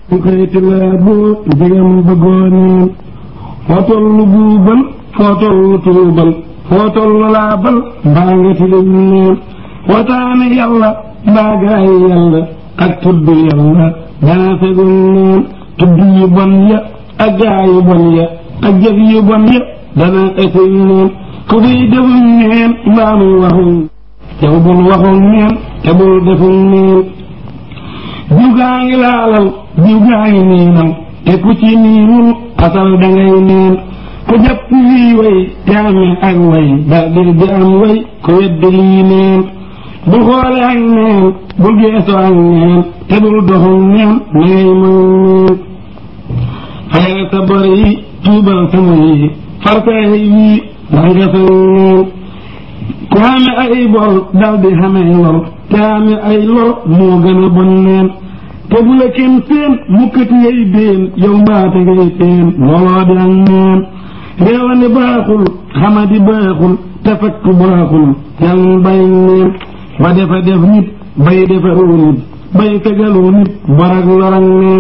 bu xëyti laa boo jigam bëggooneen foo tollu buubal foo tollu tuubal foo tollu laabal mbaa nga tilim neen wataane yàlla mbaa gaay yàlla ak tudd yàlla dana fegul neen tudd yu bon ya ak gaay yu bon ya ak jëf yu bon ya dana ësëy neen ku fiy deful neen mbaa muy waxul yow bul waxul neen te bul deful neen jiw gaa ngi laalal jiw gaa ngi niinal te ku ci niinul asal dangay neen ku jàpp lii way te amee ak way dal di di am way ku weddi lii neen bul xoole ak neen bul geeso ak neen te bul doxul neen na ngay moy neen fayal sa bor yi tuubal sama yi farsaay wii ndax nga fay neen ku xame ay bor dal di xame lor te ame ay lor moo gën a bon neen te bu la kenn seen mukkati ngay béen yow mbaate ngay seen looloo di ak neen réewande baaxul xamadi baaxul te fakk baaxul yàlla bay neen ba defa def nit bay defaru nit bay tegalu nit bor ak lor ak neen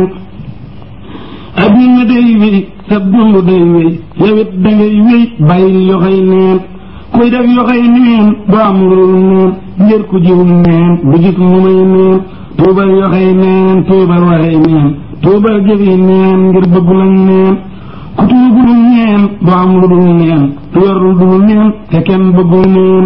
adduna day wéy sa dund day wéy yowit dangay wéy bàyyil yoxoy neen kuy def yoxoy neen du am lul neen ngir ku jiwul neen du gis lu may neen tuubal yoxoy neen tuubal waxey neen tuubal jëfi neen ngir bëggul ak neen ku tuubul neen du am lu dul neen du yor lu dul neen te kenn bëggul neen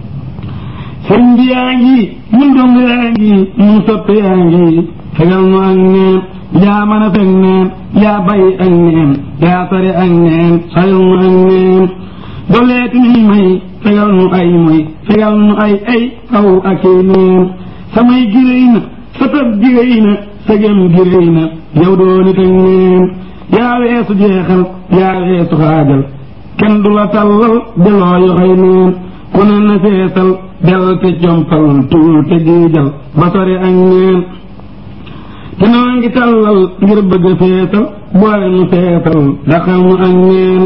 sëriñ bi yaa ngi mun dong yaa ngi mun soppe yaa ngi fegal nu ak neen yaa mën a fekk neen yaa bàyyi ak neen yaa sori ak neen xayal nu ak neen doleeti nuy may fegal nu ay moy fegal nu ay ay aw ak i neen samay giréy na sa tab giréy na sa gem giréy na yow doo nit ak neen yaa weesu jeexal yaa weesu xaajal kenn du la tàllal deloo yoxoy neen ku ne na feesal del te compal tuul te giijal ba sori ak neen te noo ngi tàllal ngir bëgg a feesal boole nu feesal daxal nu ak neen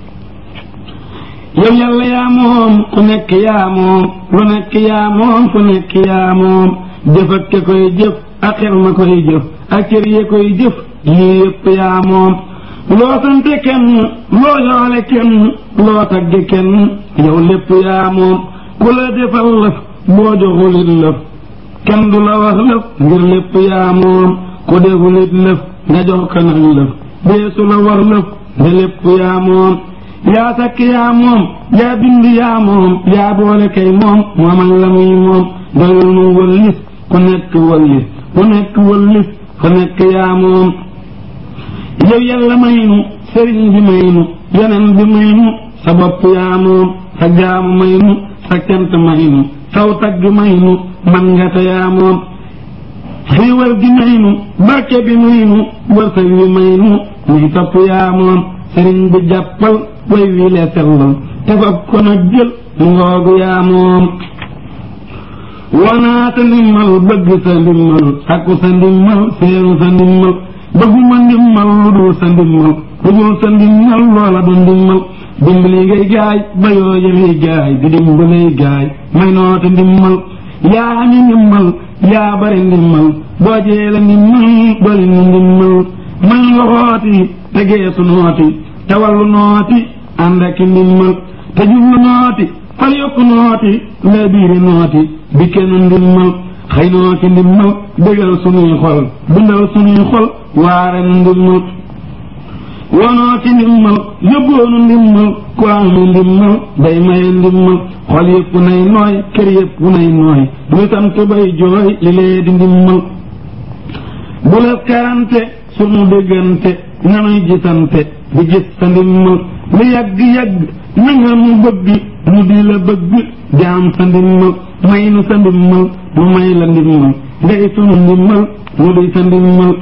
yow yàlla yaa moom ku nekk yaa moom lu nekk yaa moom ku nekk yaa moom jëf ak ke koy jëf ak xel ma koy jëf ak cër ye koy jëf yii yëpp yaa moom loo sante kenn loo yoole kenn loo tagge kenn yow lépp yaa moom ku la defal lëf boo joxulit lëf kenn du la wax lëf ngir lépp yaa moom ku defulit lëf nga jox ko nag lëf deesu la war lëf nga lépp yaa moom yaa sakk yaa moom yaa bind yaa moom yaa boole kay moom moomal la muy moom doyul nu wëllis ku nekk wëllis ku nekk wëllis ku nekk yaa moom yow yàlla may nu sëriñ bi may nu yeneen bi may nu sa bopp yaa moom sa jaamu may nu sa cant may nu saw tagg may nu man nga te yaa moom xiiwal gi may nu barke bi may nu wërsëg wi may nu muy topp yaa moom sëriñ bi jàppal way wi le sellal te fab ko nag jël ngoogu yaa moom wanaa sa ndimmal bëgg sa ndimmal sakku sa ndimmal seenu sa ndimmal bëgguma ndimmal lu dul sa ndimmal lu dul sa ndimmal loola du ndimmal dimbali ngay gaay ba yoo yëlay gaay di dimbalay gaay may noote ndimmal yaa ami ndimmal yaa bari ndimmal boo jeela ndimmal doli ni ndimmal man loxooti te geesu nooti te wallu nooti ànd ak ndimmal te jublu nooti fal yokku nooti la biiri nooti bi kenn ndimmal xëy noo ci ndimmal bégal sunuy xol bindal sunuy xol waare nu ndimmal wonoo ci ndimmal yóbboonu ndimmal ku amu ndimmal day maye ndimmal xol yëpp nay nooy kër yëpp nay nooy ñu sant bay jooy li lee di ndimmal bu la karante sunu déggante nanuy gisante di gis sa ndimmal lu yàgg-yàgg na nga mu bëgg nu di la bëgg jaam sa ndimmal may nu sa ndimmal nu may la ndimmal ngay sunu ndimmal nu di sa ndimmal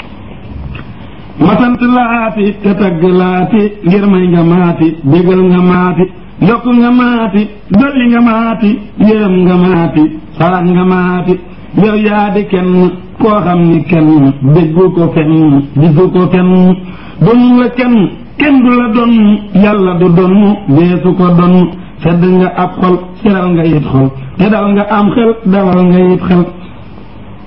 ma sant laati te tagg laati ngir may nga maati bégal nga maati yokk nga maati dolli nga maati yërëm nga maati sarax nga maati yow yaa di kenn koo xam ni kenn déggu ko fenn gisu ko fenn donu la kenn kenn du la donn yàlla du donn deesu ko donn sedd nga ab xol seral nga yit xol te dal nga am xel dalal nga yit xel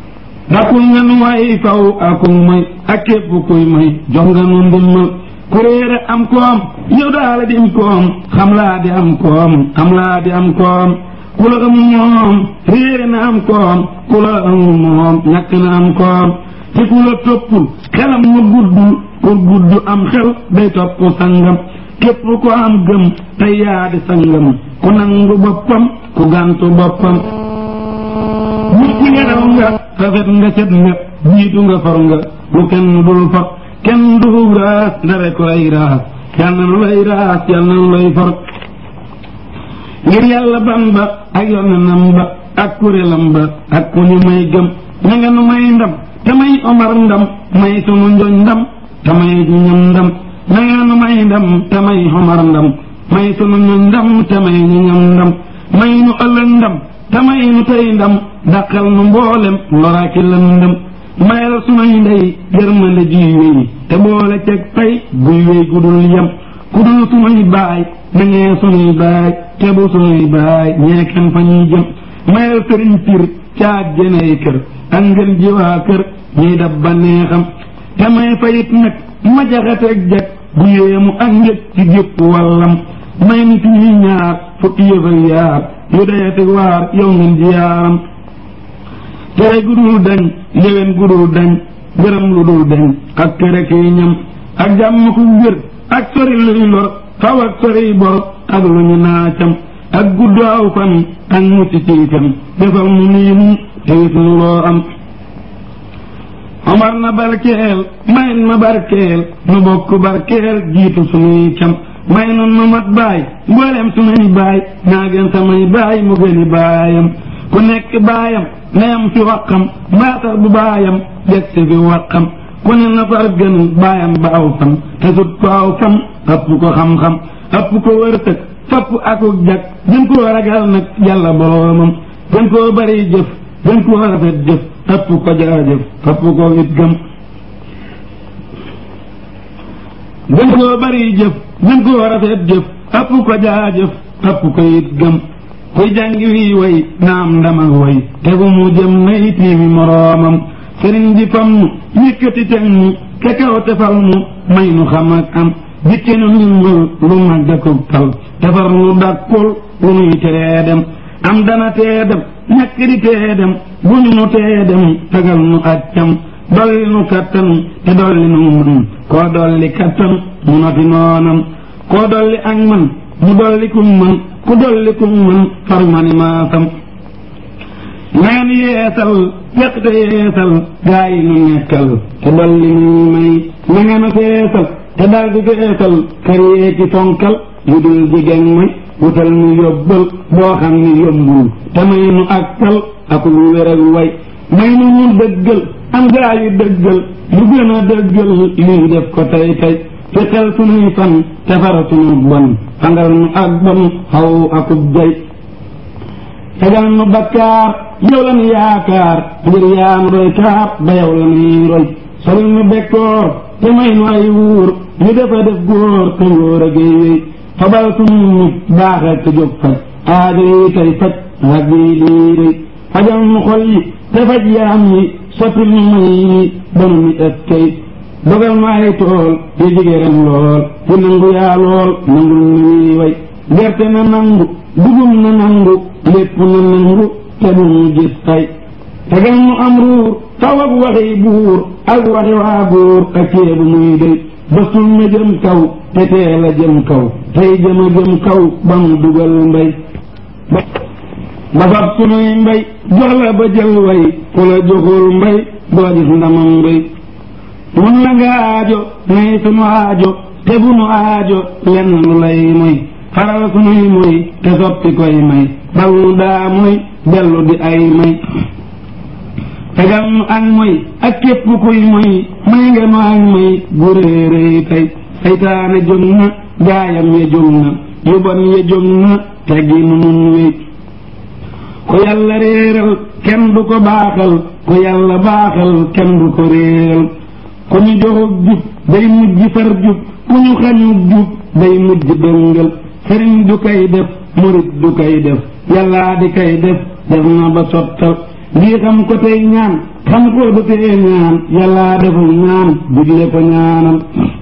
dakul nga nu way faw akum may ak képp kuy may jox nga nu ndimmal ku réere am koom yow daala di am koom xam laa di am koom xam laa di am koom ku la am moom réere na am koom ku la am moom ñàkk na am koom te ku la toppul xelam mu gudd pour gudd am xel day topp sangam képp ko am gëm te yaa di sangam ku nangu boppam ku gàntu boppam nit ki nga daw nga rafet nga set nga jiitu nga for nga lu kenn dul for kenn du raas ndare ko lay raas yal na nu lay raas yal na nu lay for ngir yàlla ban ba ak yonenam ba ak kuréelam ba ak ku ñu may gëm na nga nu may ndam te may omar ndam may sunu njoñ ndam te may ñam ndam na nga nu may ndam te may omar ndam may sunu njoñ ndam te may ñu ñam ndam may nu ëllëg ndam te may nu tey ndam dàqal nu mboolem loraaki lëndëm mayal sunuy ndey yërmande juy wéy te boole ceeg tey guy wéy gudul yem ku dul sunuy baay na ngee sunuy baay te bu sunuy baay ñee kenn fa ñuy jëm mayal sëriñ pir caag jeney kër ak ngeen ji waa kër ñuy dab ba neexam te may fayit nag ma jaxateeg jag bu yéemu ak njëg ci gépp wàllam may nit ñuy ñaar fukki yëf ak yaar yu dayati waar yow ngeen ji yaaram tere gudul dañ léwén gudul dañ gërëm lu dul dañ ak tere kiy ñam ak jàmm ku wér ak sori luy lor faw ak sori bor ak lu ñu naacam ak gudd aw fan ak mucc ci kan defal mu nii mu tewit nu loo am omar na barkeel mayin ma barkeel nu bokk barkeel jiitu sunuy cam may nun nu mat baay mboolem sunuy baay naa gën samay baay mu gëni baayam ku nekk baayam neyam fi waqam mbaa sax bu baayam jeg si fi waqam ku ne na far gën baayam ba aw fan te sut ko aw fan ëpp ko xam-xam ëpp ko wërsëg fapp akuk jag gën koo ragal nag yàlla boroomam gën koo bari jëf gën koo rafet jëf ëpp ko jaajëf ëpp ko it gëm gën koo bari jëf gën koo rafet jëf ëpp ko jaajëf ëpp ko it gëm kuy jàngi wii way naam ndam ak way tegu mu jëm nay tiimi moroomam sëriñ bi fam nu yëkkati teg nu te kaw tefal nu may nu xam ak am dikke nu ndimbal lu mag dakub tal defar nu dakkul lu nuy teree dem am dana tee dem ñàkk di tee dem bu ñu nu tee dem tagal nu accam dolli nu kattan te dolli nu mën koo dolli kattan mu noti noonam koo dolli ak man mu dolli kum mën ku dolli kum mën far mani maasam naan yeesal yaqte yeesal gaa yi nu nekkal te dolli nu may na nga nu feesal te dal di feesal kër yee ci fonkal yu dul jigéen may wutal nu yóbbal boo xam ni yóbbul te may nu akkal ak lu wér ak way may nu ñu dëggal am gaa yu dëggal lu gën a dëggal lii def ko tey tey ci xel sunuy fan te fara sunu bon fangal nu ak bon xaw akub jay tegal nu bakkaar yow la nu yaakaar ngir yaa nu doy kaab ba yow la nuy roy solil nu bekkoor te may nu ay wuur ñu defa def góor te ngóor a géey wéy fabal sunu nit baaxal te jóg faj aajo yi tey faj rag yi lii rëy fajal nu xol yi te faj yaram yi soppil nu may yi ba nu nit ak kay dogal nu ay tool yu jige ren lool yu nangu yaa lool nangul nu ñuy way gerte na nangu dugum na nangu lépp na nangu te bu mu gis tay tegal nu am ruur taw ak waxi buur ak waxi waa buur ak ceebu muy dey basul na jëm kaw te teel a jëm kaw tey jëm a jëm kaw ba mu dugal mbay ba fab sunuy mbay jox la ba jël way ku la joxul mbay doo gis ndamam mbay mun na nga aajo nay sunu aajo te bu nu aajo lenn lu lay moy faral sunuy moy te soppi koy may bal nu daa moy dellu di ay may tegal nu ak moy ak képp kuy moy may nga nu ak may gu réeréy tey saytaane jóg na gaayam ya jóg na yu bon ya jóg na teggi nu nun wéy ku yàlla réeral kenn du ko baaxal ku yàlla baaxal kenn du ko réeral ku ñu joxug jub day mujj far jub ku ñu xañug jub day mujj dëngal sëriñ du koy def murit du koy def yàllaa di koy def def na ba sottal lii xam ko tey ñaan xam ko du tee ñaan yàllaa deful ñaan digle ko ñaanal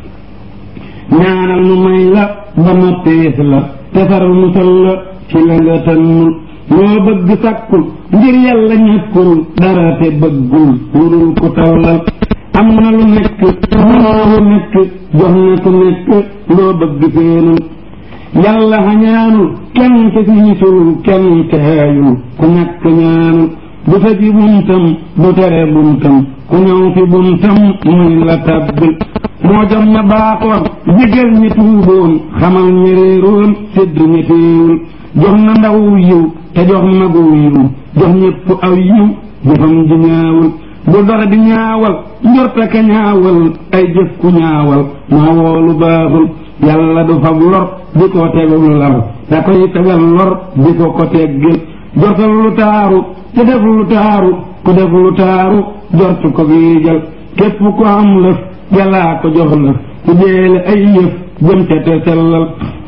ñaanal nu may la ba noppees la tefar musal la ci la nga tënnul loo bëgg sàkkul ngir yàlla ñàkkul dara te bëggul lu dul ku tawlal am na lu nekk mënoo lu nekk jox na ku nekk loo bëgg feenul yàlla xañaanul kenn te siisul kenn teeyul ku ñàkk ñaanul du tëji buntam du tere buntam ku ñëw fi buntam muy la tabbil moo jom ña baaxoon jégal ñi tuuboon xamal ñi réeroon sédd ñi téewul jox na ndaw yiw te jox magu yiw jox ñépp aw yiw jëfam ji ñaawul bu dox di ñaawal njorta ka ñaawal ay jëf ku ñaawal moo woolu baaxul yàlla du fab lor di ko tegul lar da koy tegal lor di ko ko teggil jortal lu taaru te def lu taaru ku def lu taaru jortu ko giijal képp ku am lëf yàllaa ko jox lëf ku jeele ay yëf jëm ca te sellal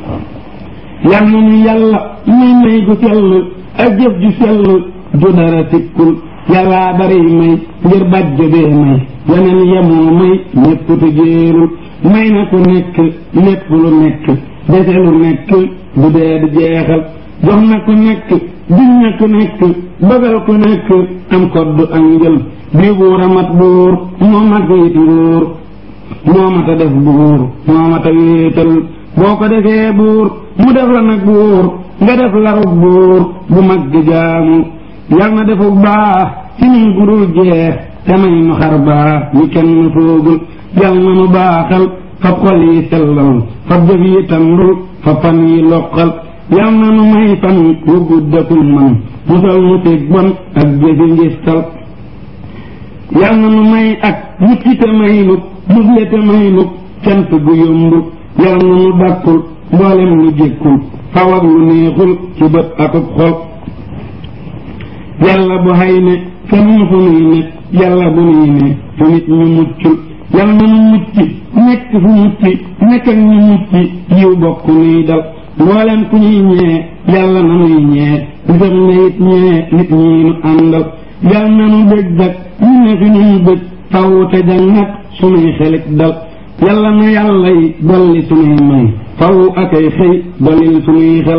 yal na nu yàlla muy may gu sell ak jëf ju sell ju dara sikkul yàllaa bari may ngir bàjjo bee may yeneen yemoo may ñépp te jéerul may na ku nekk lépp lu nekk dese lu nekk bu dee di jeexal jox na ku nekk diñ na ku nekk bëggal ku nekk am kodd ak njël bii buur a mat buur moo mat wéeti nguur moo mat a def buur moo mat a wéetal boo ko defee buur mu def la nag buur nga def larub buur bu mag di jaamu yal na defu baax ci nun gudul jeex te may nu xar baax ñu kenn foogul yal na nu baaxal fab xol yi sellal fab jëf yi tandul fab fan yi loqal yal na nu may fan wu guddakul man musal nu teg bon ak jëfi ngistal yal na nu may ak mucc te may nu musle te may nu cant gu yomb yal na nu dàkkul mboolem lu jékkul faw ak lu neexul ci bët akub xol yàlla bu xay ne fenn fu nuy ne yàlla bu nuy ne fu nit ñu muccul yal na nu mucc nekk fu mucc nekk ak ñu mucc yiw bokk nuy dal mboolem ku ñuy ñee yàlla na nuy ñee bisam ne it ñee nit ñi nu àndal yal na nu bëgg dak ñu ne fi nuy bëgg faw te jàng nag sunuy xelit dal yàlla na yàlla yi dolli sunuy may faw akay xëy dollil sunuy xel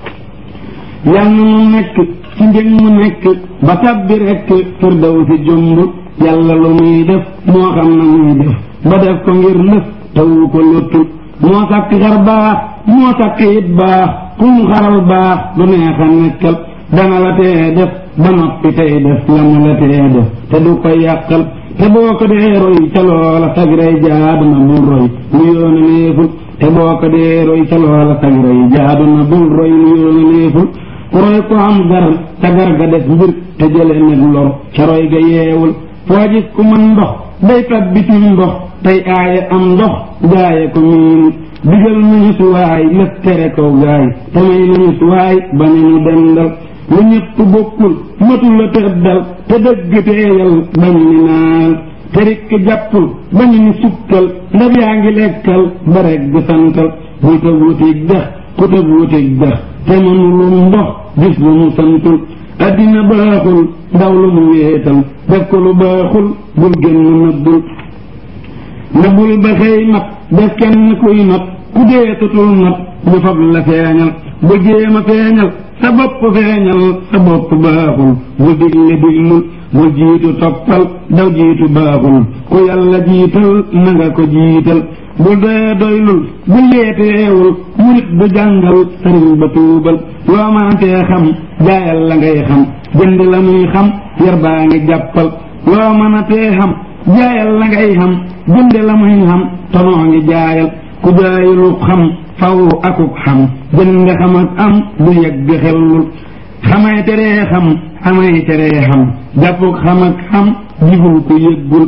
yal na nu nekk ci njëg mu nekk ba tàbbi rekk firdaw si jomb yàlla lu muy def moo xam na muy def ba def ko ngir lëf tawu ko lottul moo sàkk xar baax moo sàkk it baax ku mu xaral baax du neex a nekkal dana la tee def ba noppi tey def la mu la tee def te du ko yàqal te boo ko dee roy ca loola sag rey jaadu na bul roy lu yoona neeful te boo ko dee roy ca loola sag rey jaadu na bul roy lu yoona neeful ku roy ko am garam ca gar ga def mbir te jële nag lor ca roy ga yeewul foo gis ku mën ndox day tab bitim ndox tey aaye am ndox gaaye ko miinu digal nañu suwaay lëf tere kaw gaay te may nañu suwaay ba ne ñu dendal lu ñëpp bokkul matul la tëddal te dëgg teeyal bañ ni naan te rikk jàppul bañ ni sukkal ndab yaa ngi lekkal ba rek gu santal buy tëb wutig dex ku tëb wutig dex te mënulum ndox gis lu mu santul addina baaxul ndaw lu mu wéetal def ko lu baaxul bul génn nëbbul nëbbul ba xëy mat def kenn kuy not ku dee tutul not ñu fab la feeñal bu jéema feeñal sa bopp feeñal sa bopp baaxul bu digle diglul bu jiitu toppal daw jiitu baaxul ku yàlla jiital na nga ko jiital bu dee doylul bu yeeteewul murit bu jàngal sëriñ ba tuubal loo maantee xam jaayal la ngay xam jënd la muy xam yar baa ngi jàppal loo mën a tee xam jaayal la ngay xam jënd la muy xam tonoo ngi jaayal ku jaayalu xam faw akuk xam jënd xam ak am du yegg xellul xamay teree xam xamay teree xam jàppuk xam ak xam jibul ku yëggul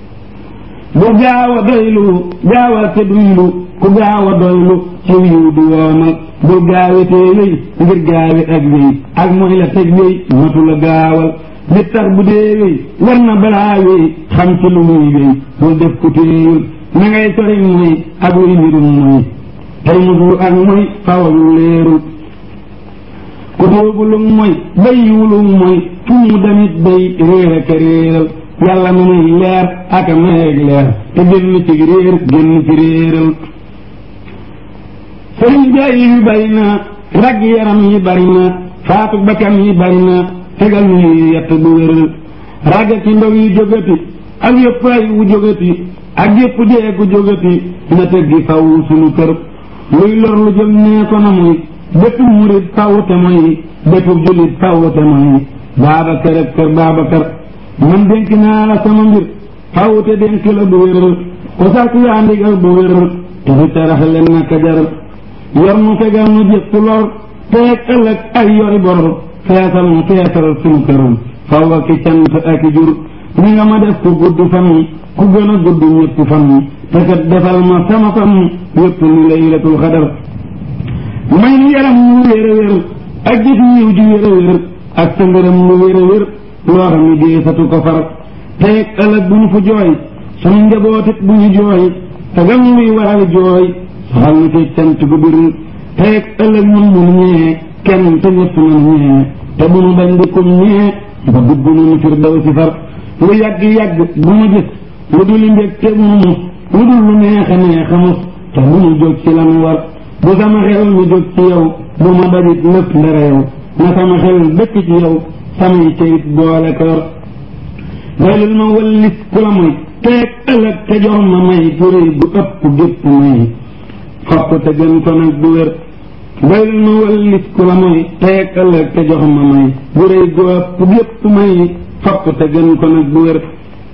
bu gaaw a doylu gaawal te duylu ku gaaw a doylu ci yiw du woomal bul gaawetee wéy ngir gaawe ak wéy ak mooy la teg wéy matu la gaawal li tax bu dee wéy war na balaa wéy xam ci lu muy wéy bul def ku téeyul na ngay sori mooy ak luy mbirum mooy tey musul ak mooy fawalul leerul ku tuubulum mooy bayiwulum mooy fu mu damit day réer ak réeral yàlla mu muy leer ak a mayeeg leer te génn ci réer génn ci réeral sëriñ jaay yi bari na rag yaram yi bari na faatu bakkan yi bari na tegal ñu yett bu wéral ragga ci ndaw yi jógati ak yëpp ay wu jógati ak yëpp dee ku jógati na teggi faw sunu kër luy lor lu jëm nee ko na muy bépp murit faw te mooy bépp jullit faw te mooy Baabakar ak kër Baabakar man dénk naa la sama mbir faw te dénk la bu wéral ko sàkk yaa ndigal bu wéral te fi tarax leen naka jaral yor mu fegal mu jëpp lor teeg ëllëg ay yori bor feesal mu feesal sunu këram faw ak i cant ak i jur ni nga ma def ku gudd fan ku gën a gudd ñëpp fan te kat defal ma sama fan yëpp ni laylatul xadar may ni yaram mu wér a wér ak jëf yiw ji wér a wér ak sa ngërëm lu wér a wér loo xam ne deesatu ko far teeg ëllëg bu ñu fu jooy sunu njabootit bu ñu jooy te gam luy waral jooy soxal na ci cant gu bir teeg ëllëg mun mun ñee kenn te ñëpp nan ñee te bu nu dañ di kum ñee ba dugg nu fir daw si far lu yàgg yàgg bu ma gis lu dul mbég te bu nu mus lu dul lu neex a neex a mus te bu nu jóg ci lanu war bu sama xel mi jóg ci yow bu ma dajit lépp ndara yow na sama xel dëkk ci yow samay cayit boole koor waylul ma wallis ku la moy teeg ëllëg te jox ma may gu réy gu ëpp gépp may fopp te gën ko nag bu wér waylul ma wallis ku la moy teeg ëllëg te jox ma may gu réy gu ëpp gépp may fopp te gën ko nag bu wér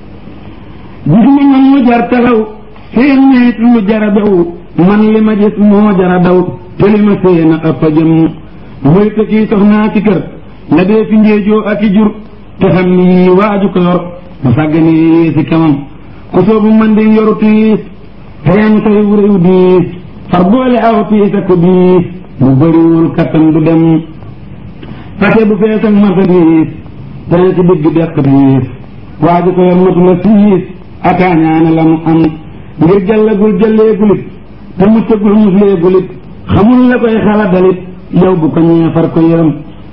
gis ma man mu jar taxaw seen nit lu jara daw man li ma gis moo jara daw te li ma seen a ëpp a jëm mooy te kii soxnaa ci kër la dee fi njeejoo ak i jur te xam ni waaju ko yor ma sàggane si kamam ku soobu man di yoru tiis te yam say wuréw diis far boole aw tiis ak ko diis bu bëriwul kattan du dem fase bu fees ak marsa diis dana ci digg deq diis waaju ko yor matu la siis akaañaane la mu am ngir jàllagul jàllee gulit te muccagul muslee gulit xamul la koy xala dalit yow bu ko ñee far ko yërëm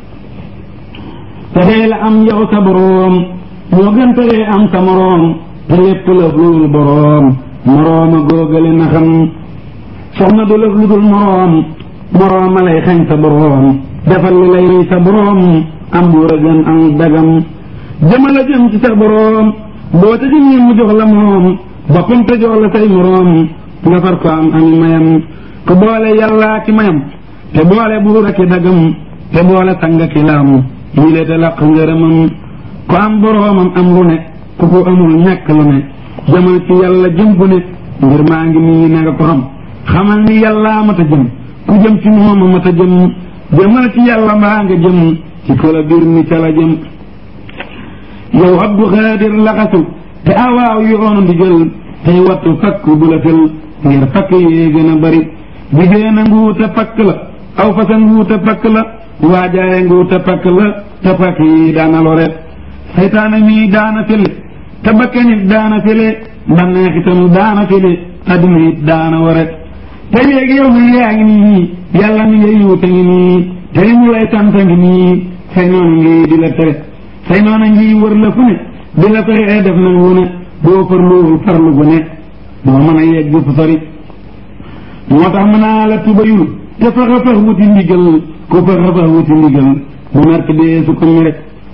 texee la am yow sa boroom moo gën texee am sa moroom te lépp lëf lu dul boroom morooma góogale na xam soxna du lëf lu dul moroom morooma lay xañ sa boroom defal li lay rëy sa boroom am buur a gën am dagam jëmala jëm ci sa boroom boo te jëmee mu jox la moom boppam te jox la say moroom nga far ko am ami mayam ku boole yàllaa ki mayam te boole buur a ki dagam te boole sanga ki laam yii le te laq ngërëmam ku am boroomam am lu ne ku ko amul ñàkk lu ne jëmal ci yàlla jëm bu ne ngir maa ngi nii na nga ko xam xamal ni yàllaa mat a jëm ku jëm ci mooma mat a jëm jëmal ci yàlla mbaa nga jëm ci kola biir ni ca la jëm yow abdu xaadir laxasu te awaaw yoonu ndigal tey wattu fakk bu la fël ngir fakk yee gën a bari jigéen a nguuta fakk la aw fasa nguuta fakk la waajaaye nguuta fakk la te fakk yi daana lore seytaane mii daana fele te bakkanit daana fele banneex itam daana fele adduna it daana ware te léegi yow mi yaa ngi nii yàlla mi ngay yuute ngi nii te li ñu lay sant ngi nii say noonu ngi di la tere say noonu ngi wër la fu ne di la fexee def na wu ne boo farluwul farlu gu ne doo mën a yegg fu sori moo tax mën naa la tubayul te faxa fax wuti ndigal ku faxa fax wuti ndigal bu nark dee su ko mere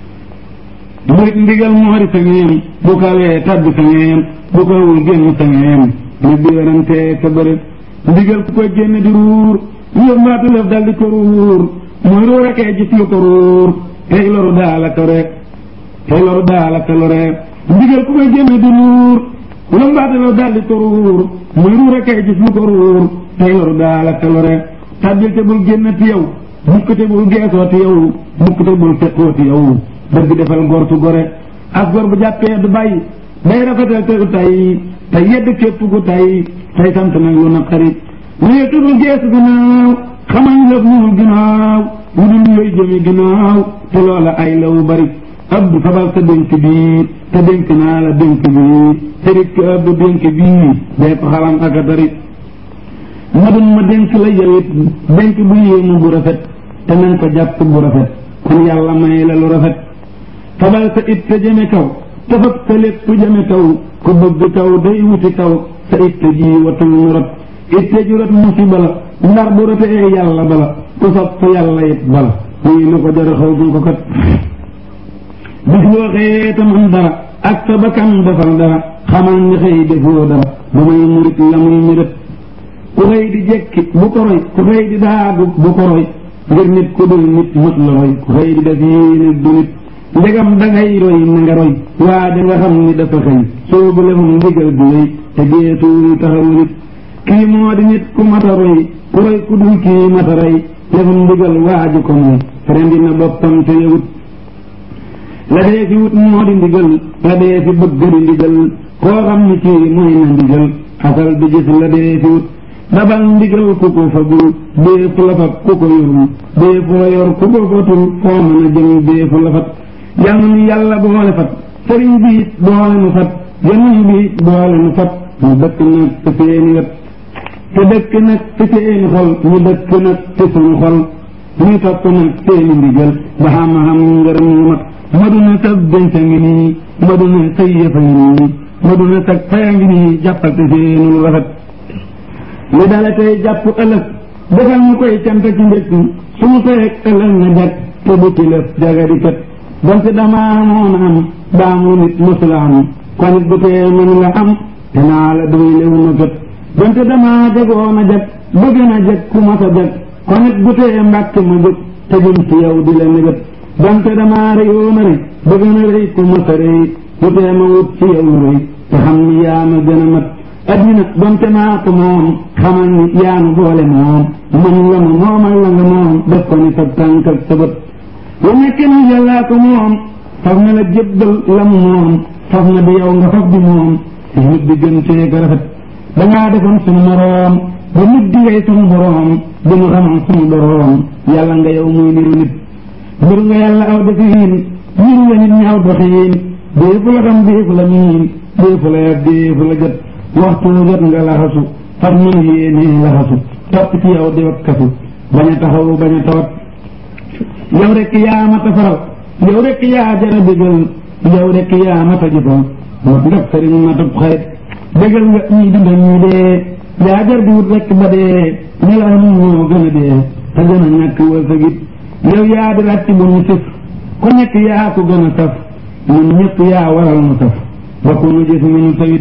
murit ndigal moori sa ngeem bu kawee tabbi sa ngeem bu kawul génn sa ngeem nit di werante ka bëre ndigal ku koy génn di ruur yëf mbaatu lëf dal di ko ruur mooy ruur akee gis lu ko ruur tey loru daala ko rek tey loru daala ko lore ndigal ku koy génn di ruur yëf mbaatu lëf dal di ko ruur mooy ruur akee gis lu ko ruur tey loru daala ko lore tabbil te bul génn ti yow mukk te bul geesoo ti yow mukk te bul fekkoo ti yow dëgg defal ngor su gore as gor bu jàppee du bàyyi day rafetal te du tay te yedd képp gu tay tey sant nag lu naqari lii tudul geesu ginnaaw xamañ lëf ñuul ginnaaw lu dul yooyu jëmi ginnaaw te loola ay lawu bari abdu fabal sa dénk bii te dénk naa la dénk bii te rik abdu dénk bii day ko xalam ak a dari ma dun ma dénk la yawit dénk bu yéemu bu rafet te nañ ko jàpp bu rafet kon yàlla may la lu rafet fabal sa it te jëme kaw tafab sa lépp jëme kaw ku bëgg kaw day wuti kaw sa it te ji watul mu rot it te ju rot musiba la ndax bu rotee yàlla bala ku sopp yàlla it bala muy lu ko jar xaw ko kat bis boo xëyee tam am dara ak sa bakkan defal dara xamal ni xëy defoo dara ba may murit la muy mérét ku xëy di jekki bu ko roy ku xëy di daagu bu ko roy ngir nit ku dul nit mët la roy ku xëy di def yii nit du nit ndegam dangay roy na nga roy waa da nga xam ni dafa xëy soo bu lefum ndigal bi wéy te geesuul taxaw nit kii moo di nit ku mata roy ku roy ku dul kii mata roy lefum ndigal waaju ko mooy rendi na boppam te yewut la dee fi wut moo di ndigal la dee fi bëgg di ndigal koo xam ni kii mooy na ndigal asal bi gis la dee fi wut dabal ndigal ku ko fagul déefu la fab ku ko yorul déefu la yor ku ko fatul foo mën a jëm déefu la fat yal ni yàlla boole fat sëriñ bi it boole nu fat januñ bi it boole nu fat ñu dëkk nag te seeni wet te dëkk nag te seeni xol ñu dëkk nag te suñu xol ñu topp nag seeni ndigal ba xam-xam ngërëm yu mat maduna sag denca ngi nii maduna say yëfa ngi nii maduna sag faya ngi nii jàppal te seenul rafet li dala tey jàpp ëllëg defal ñu koy cant ci njëkk suñu feek ëllëg na jag te bu ci lëf jagadi kat donte damaa moon am daamu nit mësula am kon it bu tee mën nga am te naa la doy lew na jot donte damaa jagoon a jag bëgg na jag ku mas a jag kon it bu tee mbàkk ma jóg te jëm ci yow di la nëgët donte damaa rëyoon a rëy bëgg na rëy ku mas a rëy bu tee ma wut ci yow rëy te xam ni yaa ma gën a mat addina donte maa ko moom xamal ni yaanu boole moom man la ma moomal la nga moom def ko ni sa tànk ak sa bët lu nekk ni yàllaa ko moom faf na la jébbal la mu moom faf na di yow nga faf di moom si nit di gën cee ko rafet dangaa defoon suñu moroom ba nit di ngay suñu boroom di ñu xamal suñu boroom yàlla nga yow muy niru nit mbir nga yàlla aw defiin niru la nit ñi aw doxiin déefu la xam déefu la miin déefu la yab déefu la jot waxtu jot nga laxasu far mën yéene laxasu topp ci yow di wakkasu bañ a taxaw bañ a tawat yow rek yaa mata faral yow rek yaa jara bégal yow rek yaa mata jëfal moo ndax sëriñ matub xarit bégal nga ñi dunda ñi dee yaa jar di wut rek ba dee nelaw nu moo gën a dee te gën a ñàkk wërsëgit yow yaa di ràcc bu ñu sëf ku nekk yaa ko gën a saf ñun ñëpp yaa waral mu saf ba ku ñu gis mu ñu sawit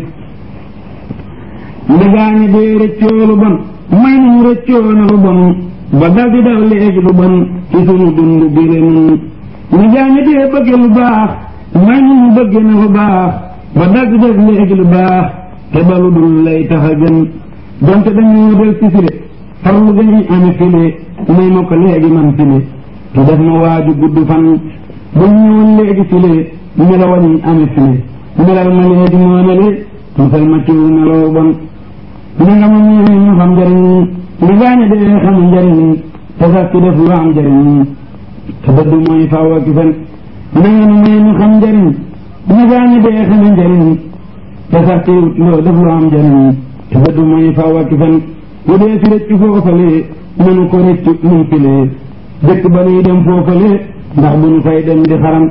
ndegaañi dee rëccoo lu bon may nu rëccoo na lu bon ba dal di daw léegi lu bon ci sunu dund bi le nun ndegaañi dee bëgge lu baax may nu mu bëgge na lu baax ba dal di def léegi lu baax te ba lu dul lay tax a gën donte dañoo del si file farlu gañuy ame file may ma ko léegi man file te def ma waaju gudd fan bu ñëwoon léegi file melawañuy ame file melal ma léegi moomale musal ma ciw meloo bon li nga ma ñëwee ñu xam njëriñ li gaañe dee xam njëriñ te sax ci def lu am njëriñ te dëdd mooy faaw ak fen na nga nu may ñu xam njëriñ li gaañe dee xam njëriñ te sax ci loo def lu am njëriñ te dëdd mooy faaw ak fen bu dee fi rëcc foofale nanu ko rëcc nuñ filee dëkk ba nuy dem foofale ndax bu ñu fay dem di xaram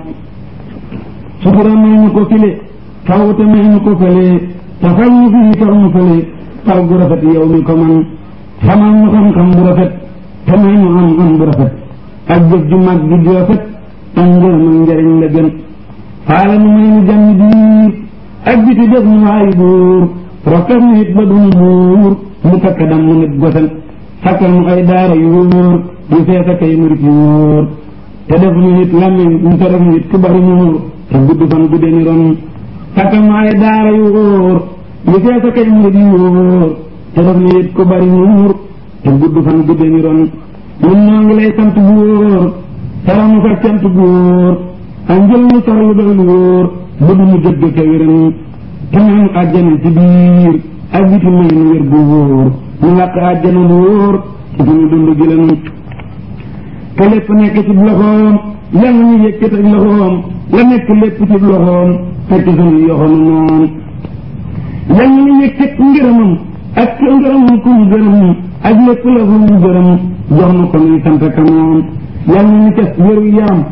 sutura may ñu ko file faw te may ñu ko fële te fay ñu fii far ñu fële taw gu rafet yow mi ko man xamal ñu xam-xam bu rafet te may ñu am am bu rafet ak jëf ju mag ju rafet ak ngërëm ak njëriñ la gën xaala nu may ñu jàmm biir ak biti def ñu waayu buur rokkat ñu it ba duñu buur mu takk dam mu nit gosen sakkal ñu ay daara yu wóor yu fees ak ay murit yu wóor te def ñu it làmmiñ ñu te def ñu it ku bari muur te gudd fan gudde ni ron sakkal ñu ay daara yu wóor yu fees ak ay murit yu wóor te def ñu it ku bari muur te gudd fan gudde ni ron ñun ñoo ngi lay sant bu wóor sara mu fa cant bu wóor ak njël mu sarlu doon wóor ba du mu dëgg ka wéran te may àjjana ci biir ak biti may nu wér bu wóor ñu làq àjjana bu wóor ci suñu dund gi la nun te lépp nekk ci loxoom yàlla ñu yëkkat ak loxoom la nekk lépp ci loxoom fekk suñu yoxonu noonu yàlla ñu yëkkat ngërëmam ak ngërëmam ku mu gërëm ak lépp la fu mu gërëm jox na ko muy sant ka moom yàlla ñu cas wéru yaram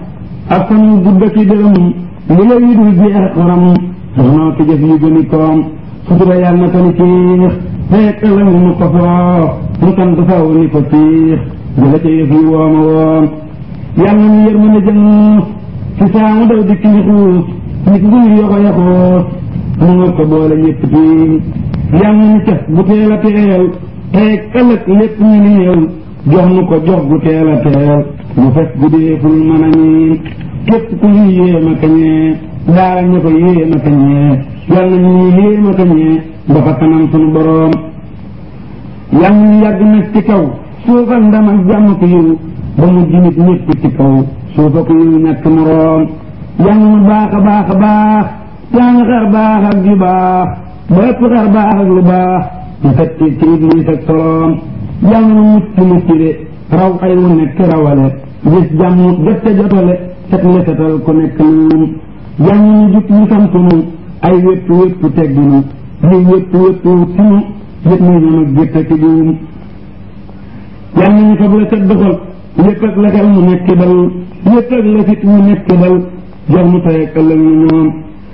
ak fan yu gudd ci dërëm li la yi dul jeex xoram soxnoo ki jëf yu gëni koom sutura yàlla na ko ni ciix fekk ëllëg mu ko foo mu sant faw ni ko ciix jëla ca yëf yi wooma woom yàlla ni yër mën a jëm ci saamu daw dikk ni xuus nit nguy yoxo yaxoos mu nga ko boole ñëpp tiim yàlla ni cas bu teel a teel teeg ëllëg lépp ñu ni yow jox nu ko jox gu teel a teel mu fekk gu deeful mën a ñiin képp ku ñu yéema kañee daara ñu ko yéema kañee yàlla ñu yéema kañee ba fa kanam sunu boroom yàlla ñu yàgg nag ci kaw suufal ndam ak jàmm ko yiw ba mu jinit ñëpp ci kaw suufa ko yiw ñàkk moroom yàlla mu baax a baax a baax yaa nga xar baax ak ju baax ba ëpp xar baax ak lu baax mu fekk ci ci iblis ak soloom yàlla mu mucc mucc de raw ay wu nekk rawale gis jàmm jot ca jotale set lesetal ku nekk noonu yàlla ñu jub ñu sant nu ay wépp wépp tegginu li wépp wépp sinu yëpp muy ñoom ak gerte ci buum yàlla ñu fab la set doxal lépp ak la xel mu nekk dal lépp ak la fit mu nekk dal jox mu tey ak ëllëg ñu ñoom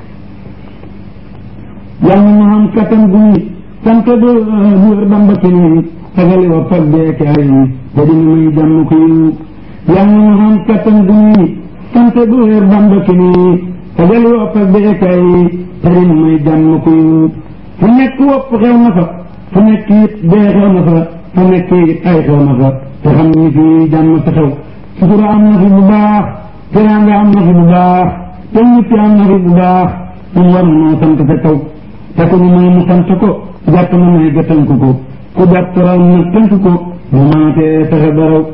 yàlla ñu xam kattan gu ñi sant bu bu wér bamba ci nii sagali wa pag beeke ay yi te dina may jàmm ko yiw yàlla ñu xam kattan gu ñi sant bu wér bamba ci nii sagali wa pag beeke ay yi te dina may jàmm ko yiw fu nekk wopp xew na fa fu nekk it dee xew na fa fu nekk it ay xew na fa te xam ni fii jàmm sa xew sutura am na fi bu baax teraanga am na fi bu baax te ñitti am na fi bu baax ñu war noo sant sa kaw te ku ñu may mu sant ko jàpp na may ga tënk ko ku jàpp raw na tënk ko bu maatee fexe ba raw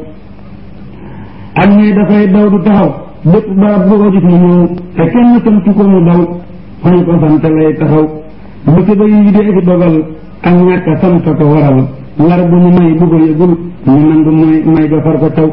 ak ne dafay daw du taxaw bépp barab bu ko gis mu ñëw te kenn sant ko mu daw fañ ko sant lay taxaw musiba yi dee fi dogal ak ñàkk a sant ko waral lar bu ñu may bu ko yëgul ñu nangu may may ga far ko taw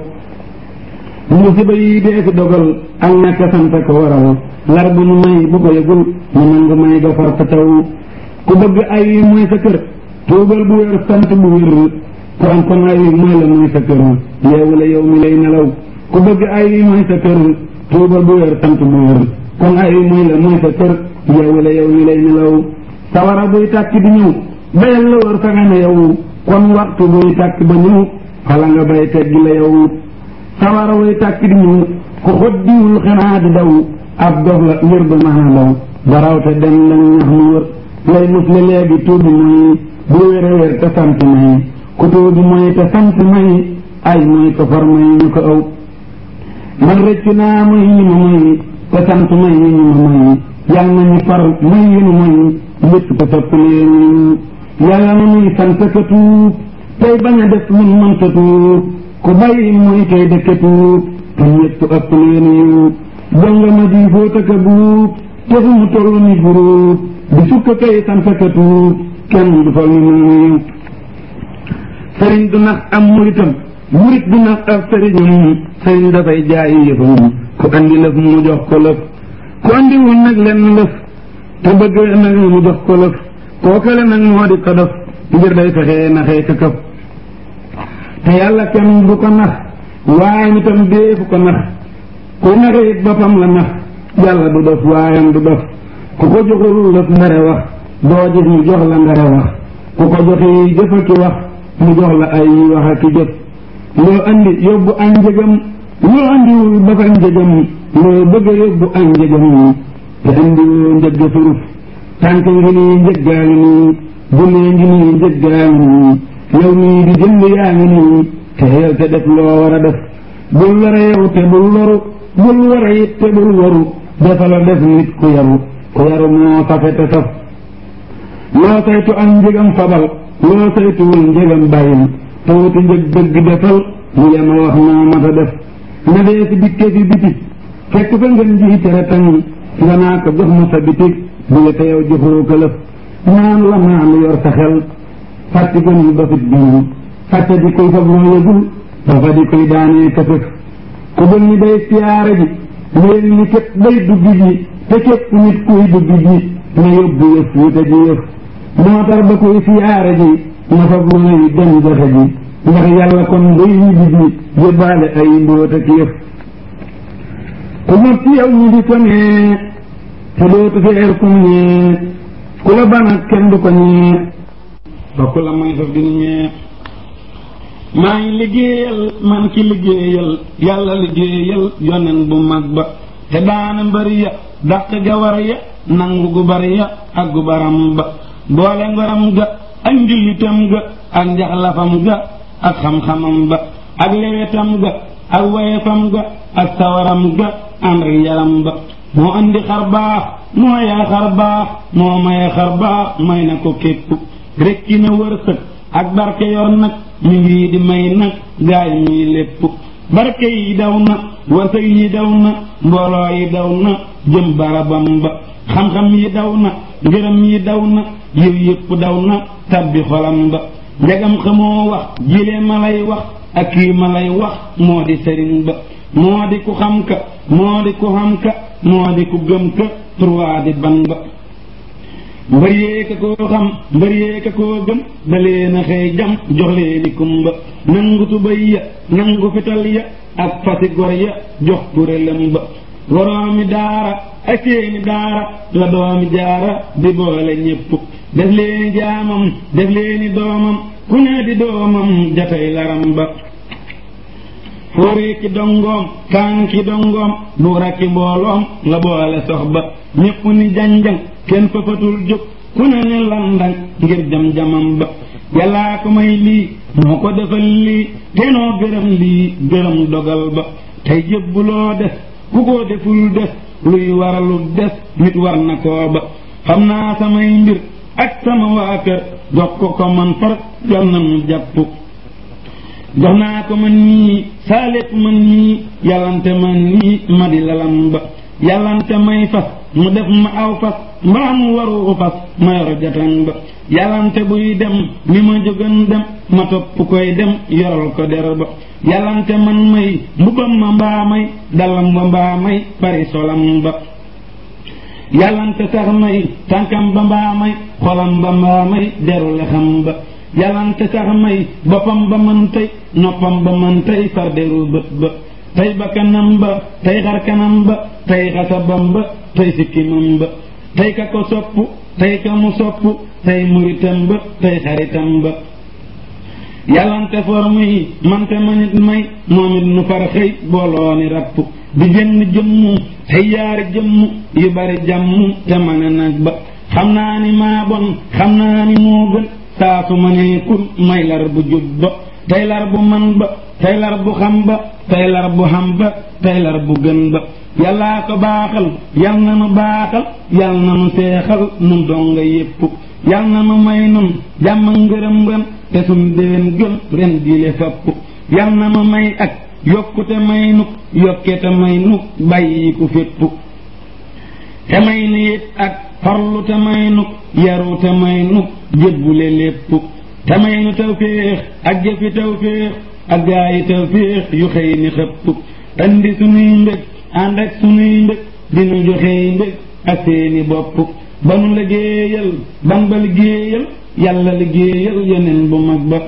musiba yi dee fi dogal ak ñàkk a sant ko waral lar bu ñu may bu ko yëgul ñu nangu may ga far ko taw ku bëgg ay mooy sa kër tuubal bu wér sant bu wér ku am kon ay mooy la mooy sa kër yeewu la yow mi lay nelaw ku bëgg ay mooy sa kër tuubal bu wér sant bu wér kon ay mooy la mooy sa kër yeewu la yow mi lay nelaw sawara buy tàkk di ñëw bayal la wër fa nga ne yow kon waxtu buy tàkk ba ñëw xala nga bay teggi la yow sawara buy tàkk di ñëw ku xoddiwul xanaa di daw ab dof la ngir ba mën a daw baraw te dem lañ ñax mu wër lay mus la léegi tuubi mooy bu wér a wér te sant may ku tuubi mooy te sant may ay mooy ko far may ñu ko aw man rëccu naa mooy ñi ma mooy te sant may ñi ñu ma mooy yàlla nañu far may yi nu mooy lépp ko topp leen yàlla na muy sant ka tuub tey bañ a def mun mën sa tuub ku bàyyi mooy tey dëkk tuub te ñëpp ëpp leen yiw donga ma di fóota ka buub te fu mu toll ni buruub di sukk kay sant ka tuub kenn du fal ni moomu sëriñ du nax am muritam murit du nax ab sëriñam sëriñ dafay jaayi yëfam ku andi lëf mu jox ko lëf ku andiwul nag lenn lëf te bëgg nag mu jox ko lëf kookale nag moo di ko def ngir day fexee naxee ka këf te yàlla kenn du ko nax waaye nitam deefu ko nax ku naxe it boppam la nax yàlla du def waayam du def ku ko joxul lëf ndare wax doo gis mu jox la ndare wax ku ko joxi jëfa ki wax mu jox la ay wax ak ki jëf loo andi yóbbu añ njëgam loo andiwul ba fa njëgam loo bëgg a yóbbu añ njëgam te andiwoo njëgg suruf tànk ngi nii njëggaa ngi nii bulee ngi nii njëggaa ngi nii yow nii di jënd yaa ngi nii te yow te def loo war a def bul lore yow te bul loru bul wara it te bul waru dafa la def nit ku yaru ku yaru moo safe te saf loo saytu ak njëgam fabal loo saytuwul njëgam bàyyil te wuti njëg dëgg defal mu yema wax moo mat a def na dee si dikke fi biti fekk fa ngeen ji tere tañ nga naa ko jox ma sa bitig bi nga te yow joxoo ko lëf naan la naan yor sa xel fàtti ko ni ba fit biñu fàtte di koy fab loo yëgul dafa di koy daanee këfëf ku bëgg ni day siyaare ji léegi ni képp day dugg ji te képp nit kuy dugg ji na yóbbu yëf wute ji yëf moo tax ba koy siyaare ji na fab lu may dem joxe ji ndax yàlla kon day yibbi ji yóbbaale ay mbóot ak yëf ku not ci yow ñu di ko nee te dootu feer kum ñee ku la banat kenn du ko ñee ba ku la may saf di ñee maa ngi liggéeyal man ci liggéeyal yàlla liggéeyal yonen bu mag ba te daana mbëri ya dàq ga war ya nangu gu bari ya ak gu baram ba boole ngoram ga ak njullitam ga ak njaxlafam ga ak xam-xamam ba ak lewetam ga ak wayefam ga ak sawaram ga ànd ak yaram ba moo andi xar baax moo yaa xar baax moo maye xar baax may na ko képp rekki na wërsëg ak barke yor nag mi ngi di may nag gaay muy lépp barke yi daw na wërsëg yi daw na mbooloo yi daw na jëm barabam ba xam-xam yi daw na ngërëm yi daw na yiw yëpp daw na tabbi xolam ba njagam xamoo wax jilee ma lay wax ak kii ma lay wax moo di sëriñ ba moo di ku xam ka moo di ku xam ka moo di ku gëm ka trois di ban ba mbër yee ka koo xam mbër yee ka koo gëm da leen a xëy jam jox leeni kumba nangu tubay ya nangu fital ya ak fasi gor ya jox kurélam ba waroomi daara ak seeni daara la doomi jaara di boole ñépp def leeni jaamam def leeni doomam ku ne di doomam jatay laram ba fóoree ki dongoom kaan ki dongoom buur ak ki mbooloom la boole sox ba ñépp ni janjang kenn fafatul jóg ku ne ni landang ngir jam-jamam ba yàllaa ko may lii moo ko defal lii tenoo gërëm lii gërëm dogal ba tey jébbuloo des ku ko deful des luy waralu des nit war na koo ba xam naa samay mbir ak sama waa kër jox ko ko man far yal na nu jàpp jox naa ko man nii saa lépp man nii yàllante man nii ma di lalam ba yàllante may fas mu def ma aw fas mbaa mu waru fas ma yor jatan ba yàllante buy dem ni ma jógan dem ma topp koy dem yoral ko der ba yàllante man may mbubam ma mbaa may dalam ba mbaa may pari solam ba yàllante sax may tànkam ba mbaa may xolam ba mbaa may deru lexam ba yàllante sax may boppam ba man tey noppam ba man tey far deru bët ba tey ba kanam ba tey xar kanam ba tey xasabam ba tey sikkimam ba tey ka ko sopp tey ka mu sopp tey muritam ba tey xaritam ba yàllante forme yi mante manit may moom it nu far xëy booloo ni rapp di jënn jëmmu tey yaari jëmmu yu bari jàmm te ma ne nag ba xam naa ni maa bon xam naa ni moo gën saa su ma nee kun may lar bu jub ba tey lar bu man ba tey lar bu xam ba tey lar bu xam ba tey lar bu gën ba yàllaa ko baaxal yal na nu baaxal yal na nu seexal nun donga yépp yal na nu may nun jàmm ngërëm ngën te suñ déen gën ren diile fapp yal na nu may ak yokkute may nu yokkete may nu bàyyi ku fépp te may nu it ak farlu te may nu yaru te may nu jébbule lépp te may nu tawféex ak jëfi tawféex ak gaayi tawféex yu xëy ni xëpp andi sunuy mbég ànd ak sunuy mbég dinu joxey mbég ak seeni bopp ba nu liggéeyal ban ba liggéeyal yàlla liggéeyal yeneen bu mag ba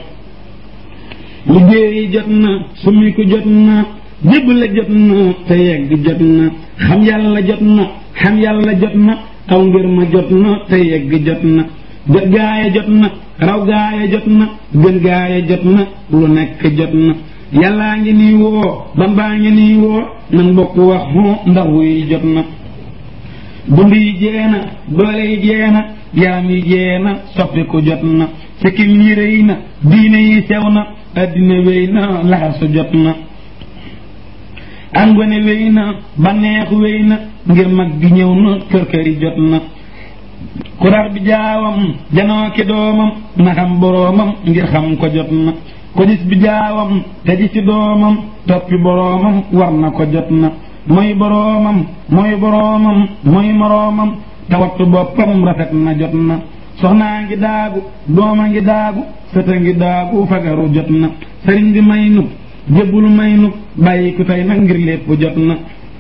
liggéeyi jot na sumi ko jot na jébbale jot na te yegg jot na xam yàlla jot na xam yàlla jot na aw ngir ma jot na te yegg jot na jot gaaya jot na raw gaaya jot na gën gaaya jot na lu nekk jot na yàllaa ngi nii woo bambaa ngi nii woo nan bokk wax hoo ndax wuy jot na dund yi jeena doole yi jeena yaram yi jeena soppi ko jot na sikkim yi rëy na diine yi sew na addina wéy na laxasu jot na angone wéy na banneexu wéy na ngir mag gi ñëw na kër këri jot na kurax bi jaawam janoo ki doomam na xam boroomam ngir xam ko jot na ko gis bi jaawam te ji ci doomam toppi boroomam war na ko jot na mooy boroomam mooy boroomam mooy moroomam te wattu boppam rafet na jot na soxnaa ngi daagu dooma ngi daagu sëta ngi daagu fagaru jot na sëriñ bi may nu jébbul may nu bàyyi ku tey nag ngir lépp jot na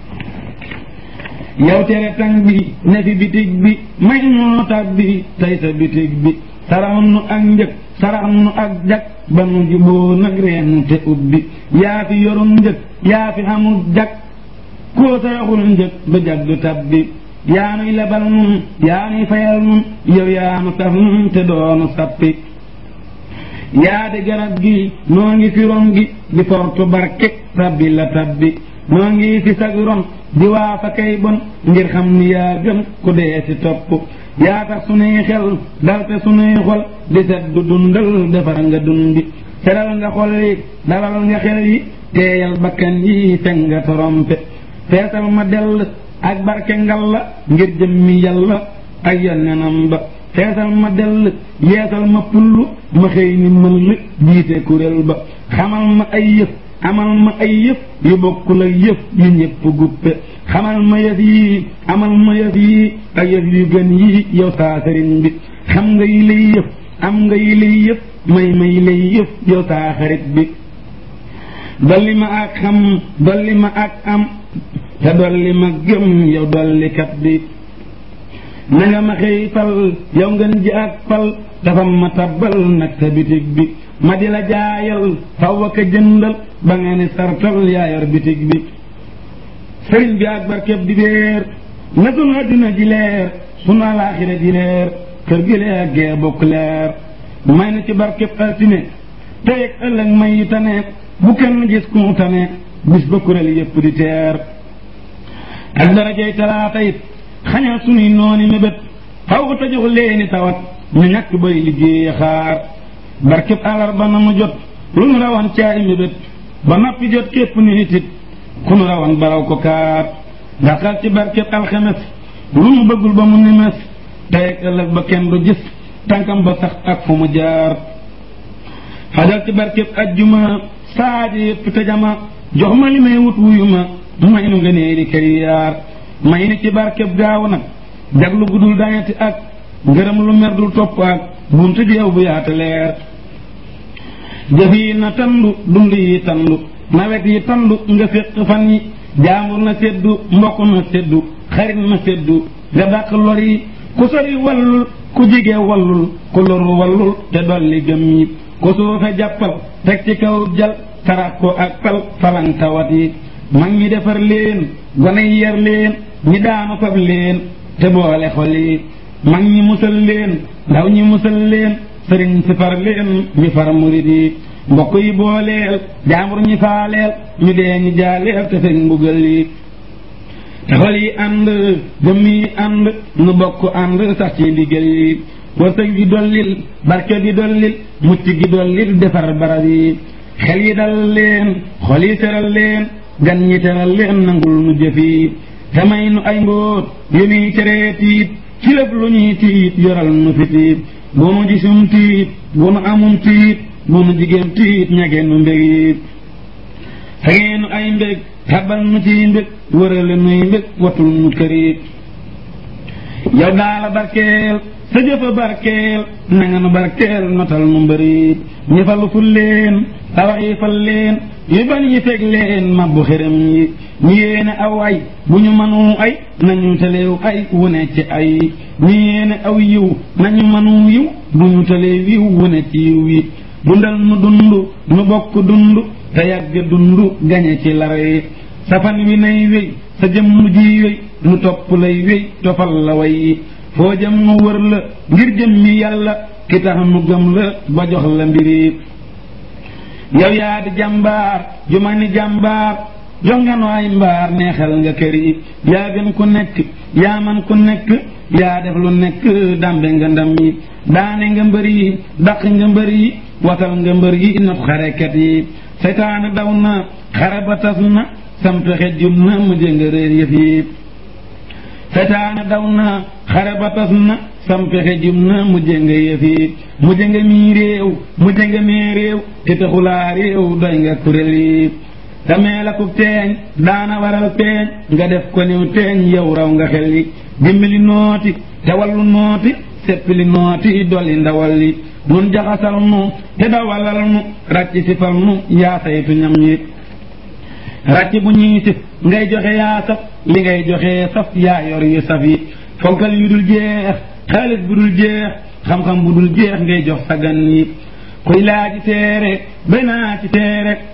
yow tere tang bi ne fi bitig bi may noo tab bi tey sa bitig bi sarax nu ak njëg sarax nu ak jag ba nu juboo nag reenu te ubbi yaa fi yorum njëg yaa fi xamul jag koo saraxul njëg ba jagg tab bi yaa nuy lebal nun yaa nuy fayal nun yow yaa nu saf nun te doonu sappi yaa di garab gi noo ngi fi ron gi di fortu barke tabbi la tabbi noo ngi fi sag ron di waa fa kay bon ngir xam ni yaa gën ku dee si topp yaa tax sunuy xel dal te sunuy xol di set du dundal defar nga dundi seral nga xol yi dalal nga xel yi teeyal bakkan yi fekk nga torompe feesal ma dell ak barke ngal la ngir jëmmi yàlla ak yonnenam ba feesal ma dell yeesal ma pull ma xëy ni mën li jiite kuréel ba xamal ma ay yëf amal ma ay yëf yu bokkul ak yëf yu ñëpp guppe xamal ma yëf yii amal ma yëf yii ak yëf yu gën yii yow saa sëriñ bi xam nga yi lay yëf am nga yi lay yëf may may lay yëf yow saa xarit bi dolli ma ak xam dolli ma ak am te dolli ma gëm yow dolli kat bi na nga ma xëy fal yow ngeen ji ak fal dafa ma tabbal nag sa bitig bi ma di la jaayal faw ak a jëndal ba nga ni sartal yaa yor bitig bi sëriñ bi ak barkeb di béer na sunu adduna ji leer sunu alaaxira ji leer kër gi leer gee bokk leer may na ci barkeb altine tey ak ëllëg may yi tane bu kenn gis ku mu tane bis ba kuréel yépp di teer ak darajay talaata it xañal sunuy nooni mébét faw te jox leeni tawat ñu ñàkk bay liggéey xaar barkeb àllarba na mu jot lu nu rawan caay mébét ba noppi jot képp nit it ku nu rawan baraw ko kaar daxal ci barkeb alxemes lu mu bëggul ba mu nimes tey ak ëllëg ba kenn du gis tànkam ba sax ak fu mu jaar xajal ci barkeb ajjuma saaji yépp te jama jox ma li may wut wuyu ma may nu ngëneeli kariyaar may ni ci barkeb gaaw nag jaglu gudul dañati ak ngërëm lu mer dul topp ak buntu jeew bu yaata leer jëf yi na tandu dund yi tandu nawet yi tandu nga féq fan yi jaambur na seddu mbokk na seddu xarit na seddu nga dàq lor yi ku sori wallul ku jige wallul ku loru wallul te dolli gëm yi ku suufe jàppal teg ci kaw jal sarax ko ak pal falan tawat yi mag ñi defar leen gone yi yar leen ñi daanu fab leen te boole xol yi mag ñi musal leen ndaw ñi musal leen sëriñ si far leen ñu far murid yi mbokk yi booleel jaambur ñi faaleel ñu dee ñi jaaleel te fekk mbugal yi te xol yi ànd jëmm yi ànd nu bokk ànd sax ci ndigal yi wërsëg gi dollil barke gi dollil mucc gi dollil defar barab yi xel yi dal leen xol yi teral leen gan ñi teral leen nangul nu jëf yi te may nu ay mbóot yu nuy teree tiit ci lépp lu ñuy tiit yoral nu fi tiit bu nu gisum tiit bu nu amum tiit bu nu jigéen tiit ñage nu mbég yi xegee nu ay mbég tabal nu ciy mbég wërale nuy mbég watul nu këriit yow daala barkeel sa jëfa barkeel na nga nu barkeel notal nu mbëriit ñi falu ful leen tawax yi fal leen yu bañ yi feg leen mabbu xërëm yi ñi yéene aw ay bu ñu mënu ay nañu teleew ay wune ci ay ñi yéene aw yiw nañu mënu yiw bu ñu teleew yiw wune ci yiw yi dundal nu dund nu bokk dund te yàgg dund gañe ci lara yi sa fan wi nay wéy sa jëmm ji wéy nu topp lay wéy tofal la way yi foo jëm nu wër la ngir jëm mi yàlla ki tax nu gëm la ba jox la mbiri yow yaa di jàmbaar ju ma ni jàmbaar jox nga nu ay mbaar neexal nga kër yi yaa gën ku nekk yaa man ku nekk yaa def lu nekk dambe nga ndam yi daane nga mbër yi daq nga mbër yi watal nga mbër yi not xarekat yi seytaane daw na xare ba tas na samp xejjum na mu jënga réer yëf yi seytaane daw na xare ba tas na samp xejjum na mu jënga yëf yi mu jënga mii réew mu jënga mee réew te taxulaa réew doy nga kuréel yi damee la ku teeñ daana waral teeñ nga def ko niw teeñ yow raw nga xel yi dimbali nooti te wallu nooti seppili nooti dolli ndawal yi nun jaxasal nu te dawalal nu ràcc sifal nu yaa saytu ñam yi ràcc bu ñuy sif ngay joxe yaa saf li ngay joxe saf yaa yor yu saf yi fonkal yu dul jeex xaalis bu dul jeex xam-xam bu dul jeex ngay jox sa gan yi kuy laa ci teere bay naa ci teere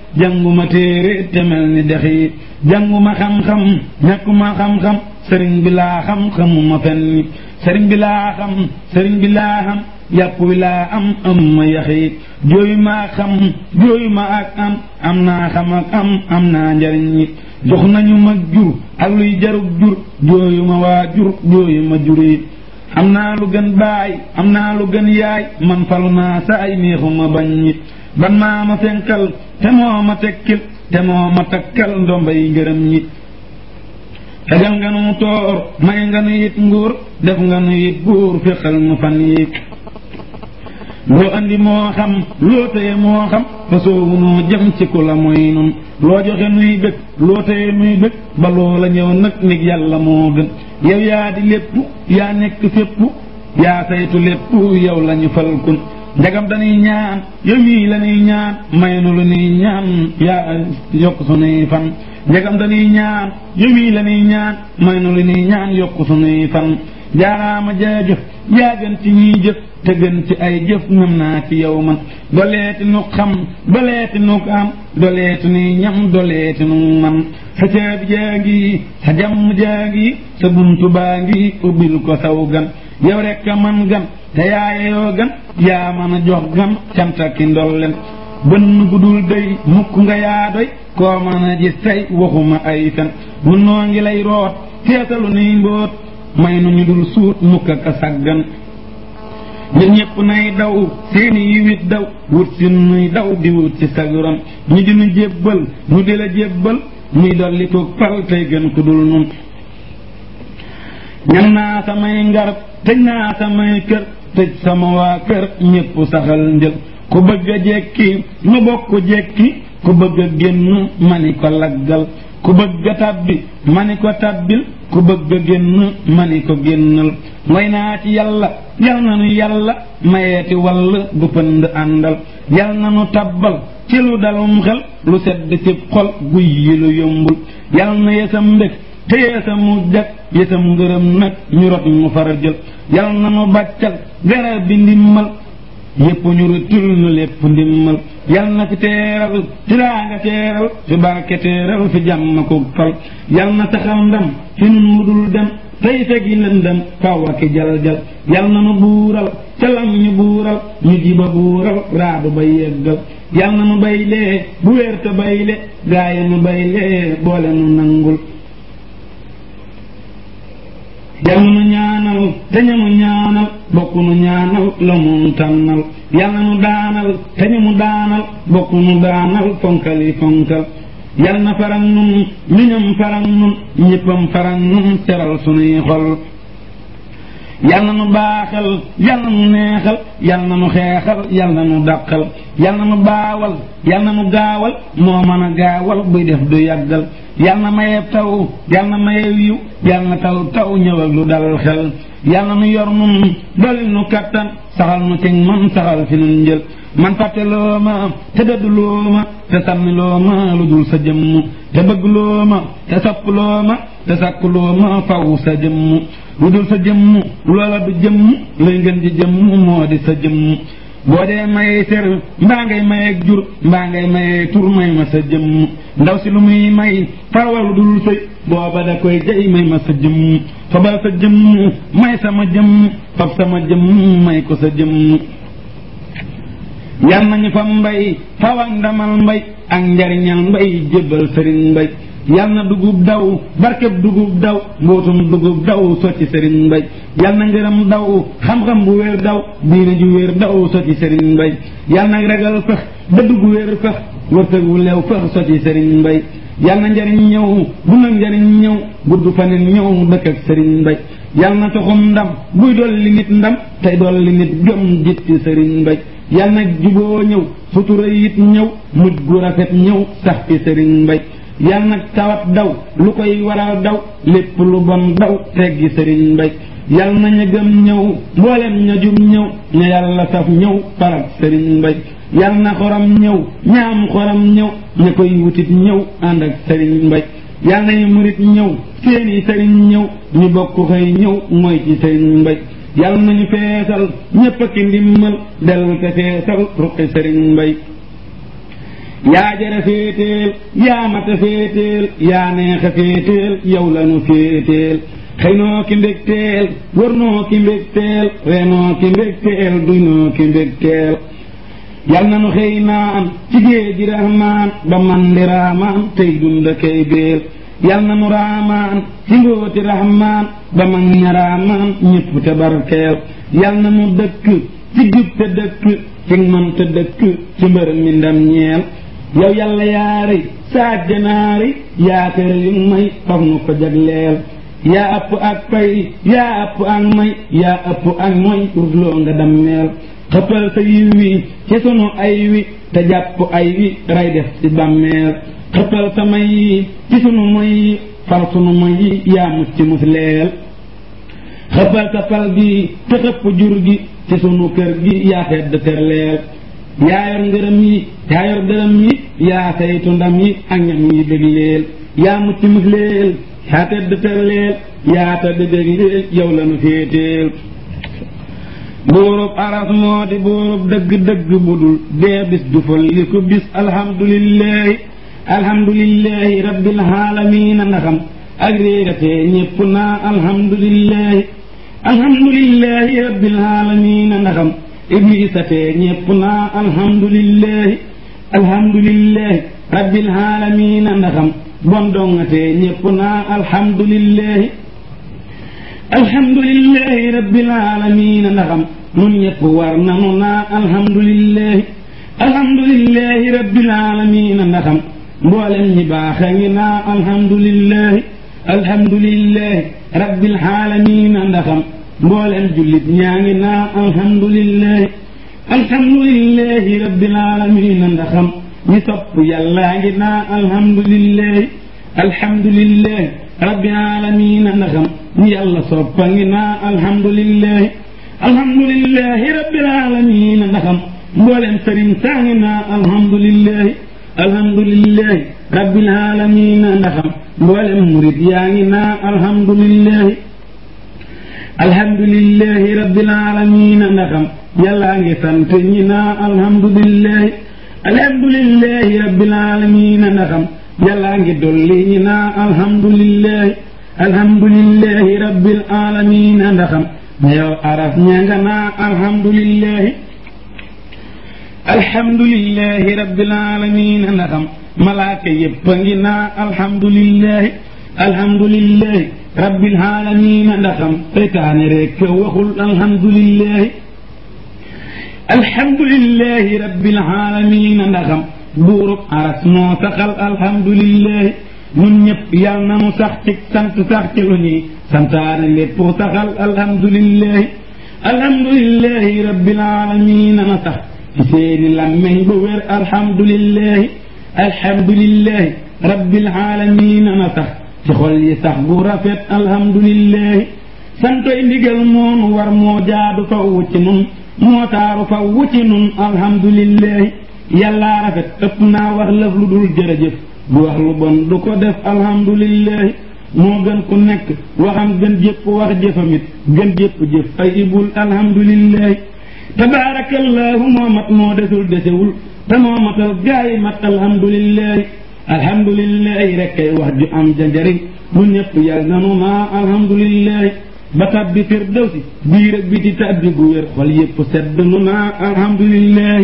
jànguma téere te mel ni dex yi jànguma xam-xam ñàkkuma xam-xam sëriñ bi laa xam xamuma fenn sëriñ bi laa xam sëriñ bi laa xam yàpp wi laa am am ma yax yi jooyu maa xam jooyu ma ak am am naa xam ak am am naa njariñ yi jox nañu ma jur ak luy jarug jur jooyu ma waa jur jooyu ma jur yi am naa lu gën baay am naa lu gën yaay man fal naa sa ay neexuma bañ it ban maa ma fenkal te moo ma tekkil te moo ma takkal ndombay ngërëm ñi tegal nga nu toor may nga nu it nguur def nga nu it buur féqal nu fan yi loo andi moo xam loo téye moo xam fa soowu noo jëm ci ku la mooy nun loo joxe nuy bëgg loo téye nuy bëgg ba loola ñëw nag nig yàlla moo gën yow yaa di lépp yaa nekk fépp yaa saytu lépp yow la ñu fal kun njagam dañuy ñaan yow mii la ñuy ñaan may nu lu ñuy ñaan yaa yokk sunuy fan njagam dañuy ñaan yow mii la ñuy ñaan may nu lu ñuy ñaan yokk sunuy fan jaaraama jaajëf yaa gën ci ñiy jëf te gën ci ay jëf ngëm naa ci yow man doleeti nu xam doleeti nu am doleeti nuy ñam doleeti nu man sa caabi jaa ngi sa jàmm jaa ngi sa buntu baa ngi ubbil ko saw gan yow rek a man gan te yaayeyoo gan yaa mën a jox gan canta ki ndolleen bënn gudul day mukk nga yaa doy koo mën a gis tey waxuma ay fen mun noo ngi lay root teetalu nuy mbóot may nu ñu dul suut mukk ak a saggan ñun ñëpp nay daw seeni yiwit daw wut si nuy daw di wut ci saguram ñu di nu jébbal ñu di la jébbal muy dolli ko pal tey gën ku dul nun ñam naa samay ngarab tëj naa samay kër tëj sama waa kër ñëpp saxal njël ku bëgg a jekki nu bokk jekki ku bëgg a génn mani ko laggal ku bëgg a tabbi mani ko tabbil ku bëgg a génn mani ko génnal mooy naa ci yàlla yal na nu yàlla mayeeti wall gu pënd àndal yal na nu tabbal ci lu dalum xel lu sedd ci xol guy yi lu yombul yal na yesam mbég te yeesamu jag yesam ngërëm nag ñu rot mu fara jël yal na nu bàccal garab bi ndimmal yépp ñu rutul nu lépp ndimmal yal na fi teeral tiraa nga teeral fi barke teeral fi jàmm ko fal yal na saxal ndam fi nun mu dul dem tey fegi lëndëm kaw ak jal jal yal na nu buural calam ñu buural ñu jiba buural raadu ba yeggal yal na nu baylee bu wér te bayle gaaye nu baylee boole nu nangul yal na nu ñaanal te ñamu ñaanal bokk nu ñaanal la mu tànnal yal na nu daanal te ñamu daanal bokk nu daanal fonkali fonkal yal na farag nun ñu ñam farag nun ñëppam farag nun seral sunuy xol yal na nu baaxal yal na nu neexal yal na nu xeexal yal na nu dàqal yal na nu baawal yal na nu gaawal moo mën a gaawal buy def du yàggal yal na mayeeb taw yal na mayeeb yiw yal na taw taw ñëw ak lu dal xel yal na nu yor nun dolli nu kattan saxal nu ci man saxal fi nun njël man fàtte loo ma te dëdd loo ma te sànni loo ma lu dul sa jëmm te bëgg loo ma te sopp loo ma te sàkk loo ma faw sa jëmm lu dul sa jëmm loola du jëmm lay ngeen di jëmm moo di sa jëmm boo dee mayee ser mbaa ngay mayee jur mbaa ngay mayee tur may ma sa jëmm ndaw si lu muy may farwa lu dul sëy booba da koy jay may ma sa jëmm fabal sa jëmm may sama jëmm fab sama jëmm may ko sa jëmm yal nañu fa mbay faw ak ndamal mbay ak njariñal mbay jébbal sëriñ mbay yal na dugub daw barkeb dugub daw mbootum dugub daw sotti sëriñ mbay yal na ngërëm daw xam-xam bu wér daw diine ju wér daw sotti sëriñ mbay yal na ragal fex dëdd gu wér fex wërsëg wu leew fex sotti sëriñ mbay yal na njariñ ñëw dund ak njariñ ñëw gudd fanin ñëw dëkk ak sëriñ mbay yal na toxum ndam buy dolli nit ndam tey dolli nit jom jitti sëriñ mbay yal na juboo ñëw sutura it ñëw mujj gu rafet ñëw sax fi sëriñ mbay yal na tawat daw lu koy waral daw lépp lu bon daw teggi sëriñ mbay yal na ña gëm ñëw mboolem ña jum ñëw ña yàlla saf ñëw parak sëriñ mbay yal na xoram ñëw ñaam xoram ñëw ña koy wutit ñëw ànd ak sëriñ mbay yal nañu murit ñëw seeni sëriñ ñëw ñu bokk xëy ñëw mooy ci sëriñ mbay yal nañu feesal ñépp a ki ndimmal dellu te feesal ruqi sëriñ mbay yaa jara féeteel yaa mata féeteel yaa neexa féeteel yow lanu féeteel xëy noo ki mbégteel wër noo ki mbégteel reenoo ki mbégteel duy noo ki mbégteel yal na nu xëy naan ci géeji rahmaan ba man di raamaan tey dunda kay béel yal na nu raamaan ci mbóoti rahmaan ba man ña raamaan ñépp te barkeel yal na nu dëkk ci jub te dëkk ci man te dëkk ci mbër mi ndam ñeel yow yàlla yaari saaj janaari yaa kër yu may faf nu ko jagleel yaa ëpp ak pay yaa ëpp ak may yaa ëpp ak moy rusloo nga dammeel xëppal sa yiw wi ci sunu ay wi te jàpp ay wi ray def ci bàmmeel xëppal sa may yi ci sunu moy yi far sunu moy yi yaa mucc mus leel xëppal sa pal gi te xëpp jur gi ci sunu kër gi yaa tedd ter leel yaa yor ngërëm yi yaa yor dërëm yi yaa saytu ndam yi ak ñam yi bég leel yaa mucc mus leel yaa tedd ter leel yaa tedd bég leel yow la nu féeteel buurub aras moo di buurub dëgg-dëgg budul dee bis du fal li ko bis alhamdulillahi alhamdulillahi rabbil aalamiina ndaxam ak réeratee ñépp naa alhamdulillahi alhamdulillahi rabbil aalamiina ndaxam iblisatee ñépp naa alhamdulillahi alhamdulillahi rabbil aalamiina ndaxam bon dongatee ñépp naa alhamdulillahi alhamdulillahi rabbil aalamiina ndaxam nun ñépp war nanu naa alhamdulillahi alhamdulillahi rabbil aalamiina ndaxam mboolem ñi baax a ngi naa alhamdulillahi alhamdulillahi rabbil aalamiina ndaxam mboolem jullit ñaa ngi naa alhamdulillahi alhamdulillahi rabbil aalamiina ndaxam ñi sopp yàllaa ngi naa alhamdulillahi alhamdulillahi rabbil aalamiina ndaxam ñi yàlla soppa ngi naa alhamdulillahi alhamdulillahi rabbil aalamiina ndaxam mboolem sëriñ saa ngi naa alhamdulillahi alhamdulillahi rabbil aalamiina ndaxam mboolem murit yaa ngi naa alhamdulillahi alhamdulillahi rabbil aalamiina ndaxam yàllaa ngi sant ñi naa alhamdulillahi alhamdulillahi rabbil aalamiina ndaxam yàllaa ngi dolli ñi naa alhamdulillahi alhamdulillahi rabbil aalamiina ndaxam yow araf ña nga naa alhamdulillahi alhamdulillahi rabbil aalamiina ndaxam malaaka yépp a ngi naa alhamdulillahi alhamdulillahi rabbil aalamiina ndaxam seytaane rekk waxul alhamdulillahi alhamdulillahi rabbil aalamiina ndaxam buurub aras moo saxal alhamdulillahi ñun ñëpp yal na nu sax ci sant sax ci lu ñuy santaane lépp saxal alhamdulillahi alhamdulillahi rabbil aalamiina na sax ci seeni làmmeñ bu wér alhamdulillahi alhamdulillahi rabbil aalamiina na sax ci xol yi sax bu rafet alhamdulillahi santoy ndigal moonu war moo jaadu fa wucc nun moo taaru fa wucc nun alhamdulillahi yàllaa rafet ëpp naa wax lëf lu dul jërëjëf du wax lu bon du ko def alhamdulillahi moo gën ku nekk waxam gën jëpp wax jëfamit gën jëpp jëf ay ibul alhamdulillahi tabaarakallahu moo mat moo desul desewul te moo matal gaayi mat alhamdulillahi alhamdulillahi rek kay wax ju am ja njariñ lu ñëpp yàlla nanu naa alhamdulillahi ba tabbi firdawsi biir ak biti tabbi gu wér xol yëpp sedd nu naa alhamdulillahi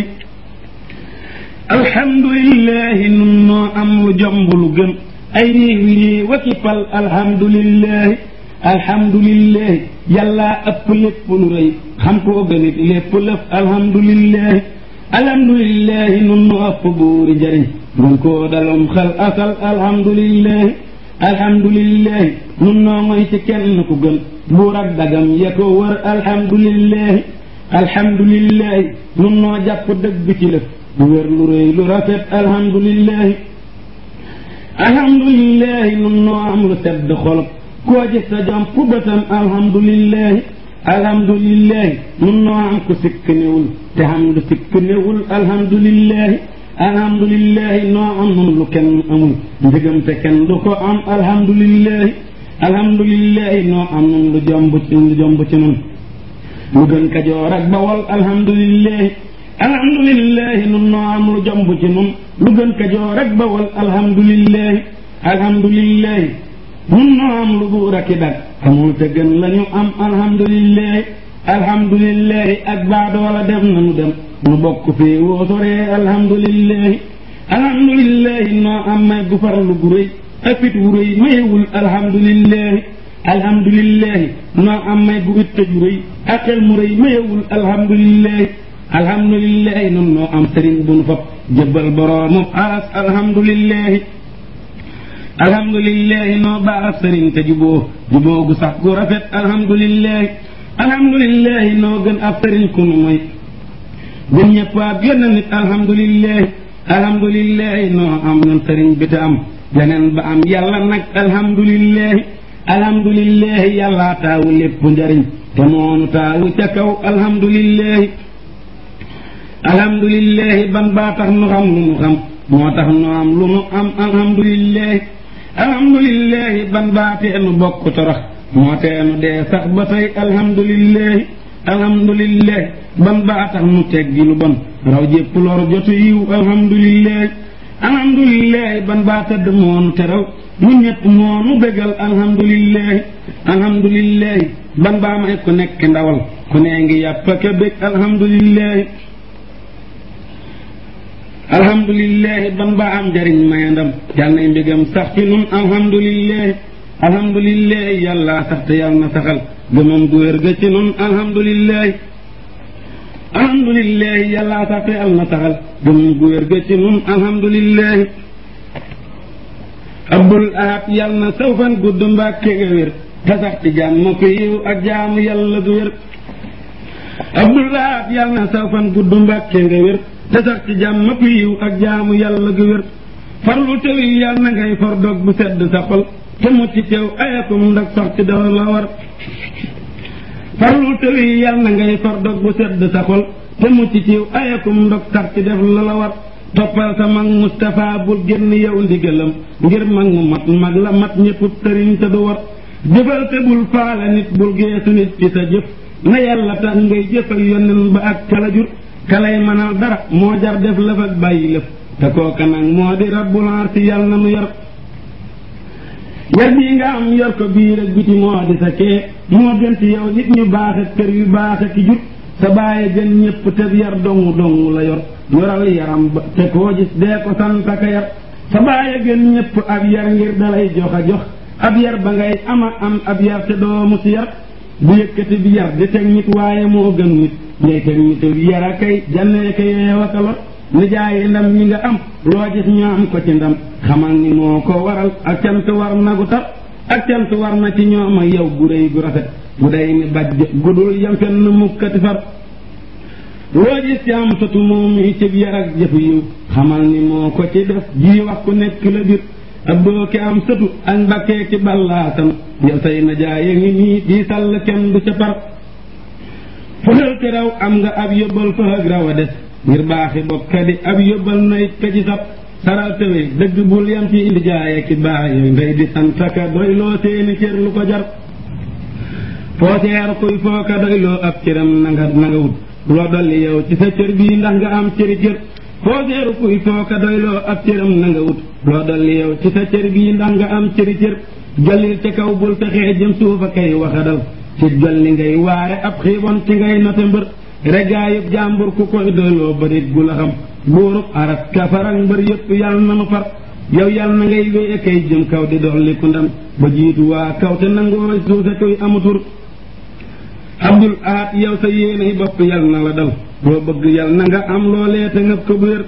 alhamdulillahi nun noo am lu jomb lu gën ay réewi réew waki pal alhamdulillahi alhamdulillahi yàllaa ëpp lépp lu rëy xam koo gënit lépp lëf alhamdulillahi alhamdulillahi nun nu ëpp buuri njariñ gën koo dalum xel asal alhamdulillahi alhamdulillahi nun noo ngoy ci kenn ku gën buur ak dagam ya ko wër alhamdulillahi alhamdulillahi nun noo jàpp dëgg ci lëf lu wér lu rëy lu rafet alhamdulillahi alhamdulillahi nun noo am lu sedd xol koo gis sa jom fu bëtam alhamdulillahi alhamdulillahi nun noo am ku sikk newul te xam lu sikk newul alhamdulillahi alhamdulillahi noo am nun lu kenn amul njëgam te kenn du ko am alhamdulillahi alhamdulillahi noo am nun lu jomb ci lu jomb ci nun lu gën kajoor ak bawol alhamdulillahi alhamdulillahi nun noo am lu jomb ci nun lu gën kajoor rek bawal alhamdulillahi alhamdulillahi nun noo am lu buur ak i dag amul te gën la ñu am alhamdulillahi alhamdulillahi ak baadoola dem nanu dem nu bokk fii woo soree alhamdulillahi alhamdulillahi noo am may gu farlu gu rëy ak fit wu rëy mayewul alhamdulillahi alhamdulillahi noo am may gu itte ju rëy ak xel mu rëy mayewul alhamdulillahi alhamdulillahi nun noo am sëriñ bu nu fab jëbbal boroomu aras alhamdulillahi alhamdulillahi noo baax sëriñ te juboo juboo gu sax gu rafet alhamdulillahi alhamdulillahi noo gën ab sëriñ ku nu moy gën ñëpp ab yenn nit alhamdulillahi alhamdulillahi noo am ñun sëriñ bi te am yeneen ba am yàlla nag alhamdulillahi alhamdulillahi yàllaa taawu lépp njariñ te moonu taawu ca kaw alhamdulillahi alhamdulillahi ban baa tax nu xam lu nu xam moo tax nu am lu nu am alhamdulillahi alhamdulillahi ban baa tee nu bokk torox moo tee nu dee sax ba tey alhamdulillahi alhamdulillahi ban baa tax nu teggi lu bon raw jépp lor jotu yiw alhamdulillahi alhamdulillahi ban baa tëdd moonu teraw nu ñett moonu bégal alhamdulillahi alhamdulillahi ban baa may ku nekk ndawal ku nee ngi yàpp ka bég alhamdulillahi alhamdulillahi ban baa am njariñ mayandam yal nay mbégam sax ci nun alhamdulillahi alhamdulillahi yàlla sax te yàlla na saxal gëmam gu wér ga ci nun alhamdulillahi alhamdulillahi yàlla sax te yàlla na saxal gëmam gu wér ga ci nun alhamdulillahi abdul ahad yàlla na saw fan gudd mbàkke nga wér te sax ci jàmm ko yiw ak jaamu yàlla gu wér abdul ahad yàlla na saw fan gudd mbàkke nga wér te sax ci jàmm ko yiw ak jaamu yàlla gu wér farlu tewi yàlla na ngay for dog bu sedd sa xol te mucc teew ayakum ndag sax ci dafa la war farlu tewi yàlla na ngay for dog bu sedd sa xol te mucc teew ayakum ndag sax ci def la la war toppal sa mag Moustapha bul génn yow ndigalam ngir mag mu mat mag la mat ñëpp sëriñ te du war jëfal te bul faala nit bul geesu nit ci sa jëf na yàlla tax ngay jëf ak yonen ba ak kala jur kalay mënal dara moo jar def lëf ak bàyyi lëf te kooka nag moo di rabbul arsi yàlla na nu yor yar bii nga am yor ko biir ak biti moo di sa kee moo gën ci yow nit ñu baax ak kër yu baax ak ki jur sa bàyyi gën ñëpp te yar dongu dongu la yor yoral yaram ba te koo gis dee ko sant ka yar sa bàyyi gën ñëpp ab yar ngir dalay jox a jox ab yar ba ngay ama am ab yar te doomu si yar bu yëkkati bi yar di teg nit waaye moo gën nit ngay teg nit yar a kay jannee ka yeew a kalor nijaayi ndam ñi nga am loo gis ñu am ko ci ndam xamal ni moo ko waral ak cant war na gu tar ak cant war na ci ñoom ak yow gu réy gu rafet bu day ni bajj gudul yam fenn mukkati far loo gis ci am satu moom yi cib yar ak jëfu yiw xamal ni moo ko ci def ji wax ku nekk la bir ab doo ki am sëtu ak mbakkee ci ballaatam yow say na jaaye ngi nii di sàll kenn du ca par fëxal ci raw am nga ab yóbbal fa ak raw a des ngir baaxi bokka di ab yóbbal nay ka ci sab saral tëwee dëgg bul yam ci indi jaaye ki baaye ngay di santaka doy loo seeni cër lu ko jar foo seer kuy fooka doy loo ab cëram nanga nanga wut loo dolli yow ci sa cër bii ndax nga am cëri cër foo seeru kuy fooka doyloo ab cëram na nga wut loo dolli yow ci sa cër bii ndax nga am cëri cër jallil ca kaw bul fexee jëm suufa kay waxadal ci jolli ngay waare ab xiibon ci ngay note mbër regaayub jàmbur ku koy doyloo barit gu la xam buurub aras kafarak mbër yëpp yàlla na nu far yow yàlla na ngay wéy kay jëm kaw di dolli ku ndam ba jiitu waa kaw te nangoo suufe koy amutur abdul ahad yow sa yéenay bopp yal na la dal loo bëgg yal na nga am loolee te ngëp ko bu wér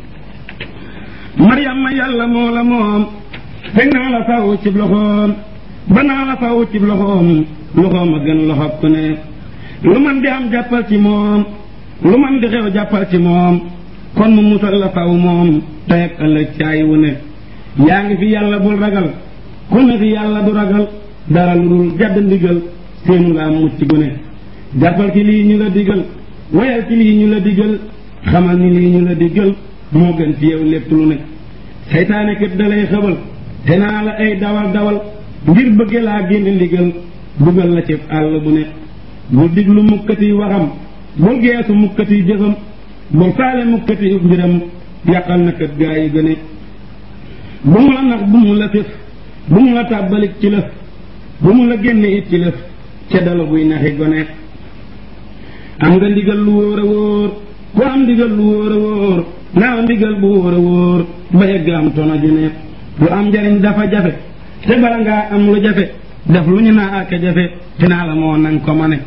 maryama yàlla moo la moom teg naa la faw cib loxoom ba naa la faw cib loxoom loxoom a gën loxob ku ne lu man di am jàppal ci moom lu man di xew jàppal ci moom kon mu musal la faw moom tey ak ëllëg caay wu ne yaa ngi fi yàlla bul ragal ku ne fi yàlla du ragal dara lu dul jadd ndigal séenu nga am mucc gu ne jàppal ci lii ñu la digal woyal ci lii ñu la digal xamal ni lii ñu la digal moo gën ci yow lépp lu ne seytaane kët dalay xëbal te naa la ay dawal dawal ngir bëgge laa génn ndigal dugal la ci àll bu ne bul diglu mukkati waxam bul geesu mukkati jëfam bul faale mukkati mbiram yàqal na kët gaa yi gëne bu mu la nax bu mu la fif bu mu la tàbbalik ci lëf bu mu la génne it ci lëf ca dala buy naxi gone am nga ndigal lu wóor a wóor ku am ndigal lu wóor a wóor naaw ndigal bu wóor a wóor ba yegg am tono ji ne lu am njariñ dafa jafe te bala ngaa am lu jafe def lu ñu naa ak jafe te naa la moo nang ko ma ne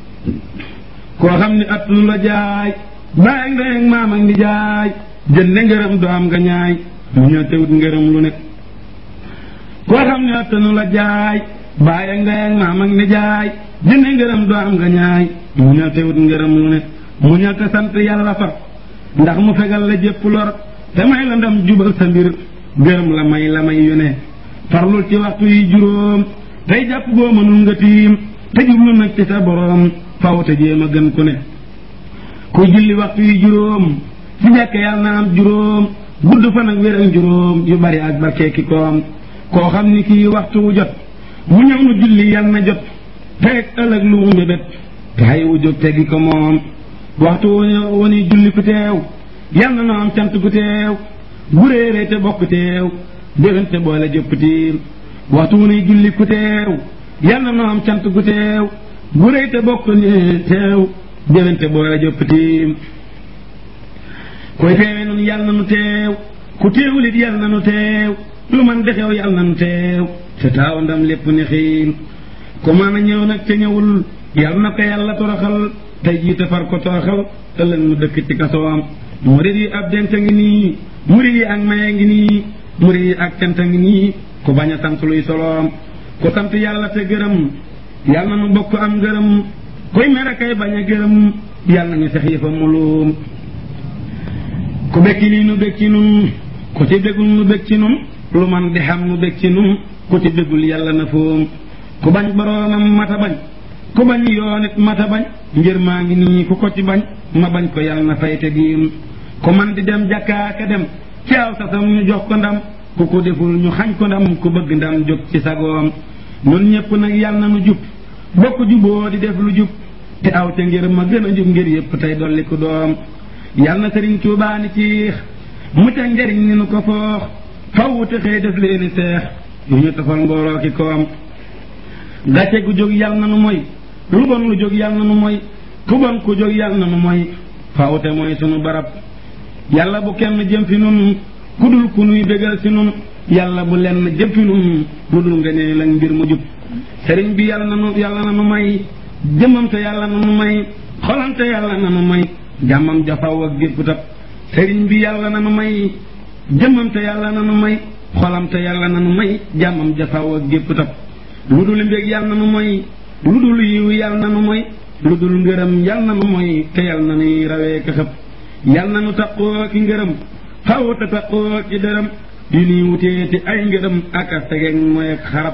koo xam ni at lu la jaay bàyyi ndey ak maam ak ni jaay jënde ngërëm du am nga ñaay mu ñëw tewut ngërëm lu ne koo xam ni at nu la jaay bàyyi ak ndey ak maam ak ni jaay jënde ngërëm du am nga ñaay mu ñëw tewut ngërëm lu ne mu ñëw te sant yàlla fa ndax mu fegal la jëpp lor te may la ndam jubal sa mbir gërëm la may la may yu ne farlul ci waxtu yi juróom tey jàpp boo mënul nga tiim te jublu nag ci sa boroom faw te jéem a gën ku ne ku julli waxtu yi juróom ci jàkk yàlla na am juróom gudd fan ak wér ak juróom yu bari ak barke ki koom koo xam ni kii waxtu wu jot mu ñëw nu julli yàlla na jot teeg ëllëg lu mu mbébét te xay wu jóg teggi ko moom waxtu wu ni julli ku teew yàlla na am cant ku teew bu réeree te bokk teew déwén te boole jëpp tiim waxtu wu ni julli ku teew yàlla na am cant ku teew bu réy te bokk ni teew déwén te boole jëpp tiim koy teewee nun yàlla na nu teew ku teewulit yàlla na nu teew lu man de xew yàlla na nu teew te taaw ndam lépp ni xiim ku mën a ñëw nag te ñëwul yàlla na ko yàlla toroxal tey jii te far ko toroxal ëllëg mu dëkk ci kasoom murid yi ab dent ngi nii murid yi ak maye ngi nii murid yi ak cant ngi nii ku bañ a sant luy soloom ku sant yàlla te gërëm yàlla na nu bokk am gërëm kuy mere kay bañ a gërëm yàlla na ñu sex yëfa muluum ku bekki nii nu bekk ci nun ku ci bégul nu bekk ci nun lu man di xam nu bekk ci nun ku ci bégul yàlla na foom ku bañ boroomam mata bañ ku bañ yoon it mata bañ ngir maa ngi nii ku ko ci bañ ma bañ ko yàlla na fay te giim ku man di dem jàkkaaka dem ci aw sasam ñu jox ko ndam ku ko deful ñu xañ ko ndam ku bëgg ndam jóg ci sagoom ñun ñépp nag yàlla na nu jub bokk juboo di def lu jub te aw ca ngir ma gën a jub ngir yépp tey dolli ku doom yàlla na sëriñ Tuubaa ni ciix mu ca njariñ ni nu ko foox faw te xëy def leeni seex yu ñu tofal mbooloo ki koom gàcce gu jóg yàlla na nu moy lu bon lu jóg yàlla na nu moy ku bon ku jóg yàlla na nu moy faw te mooy sunu barab yàlla bu kenn jëm fi nun ku dul ku nuy bégal si nun yàlla bu lenn jëm fi nun lu dul nga ne la mbir mu jub sëriñ bi yàlla na nu yàlla na nu may jëmmam te yàlla na nu may xolam te yàlla na nu may jàmmam jafaw ak gépp tab sëriñ bi yàlla na nu may jëmmam te yàlla na nu may xolam te yàlla na nu may jàmmam jafaw ak gépp tab lu dul mbég yàlla na nu moy lu dul yiw yàlla na nu moy lu dul ngërëm yàlla na nu moy te yàlla na nuy rawee ka xëpp yàlla na nu taqoo ki ngërëm xaw te taqoo ki dërëm yu nuy wutee te ay ngërëm ak a tegeeg mooy ak xarab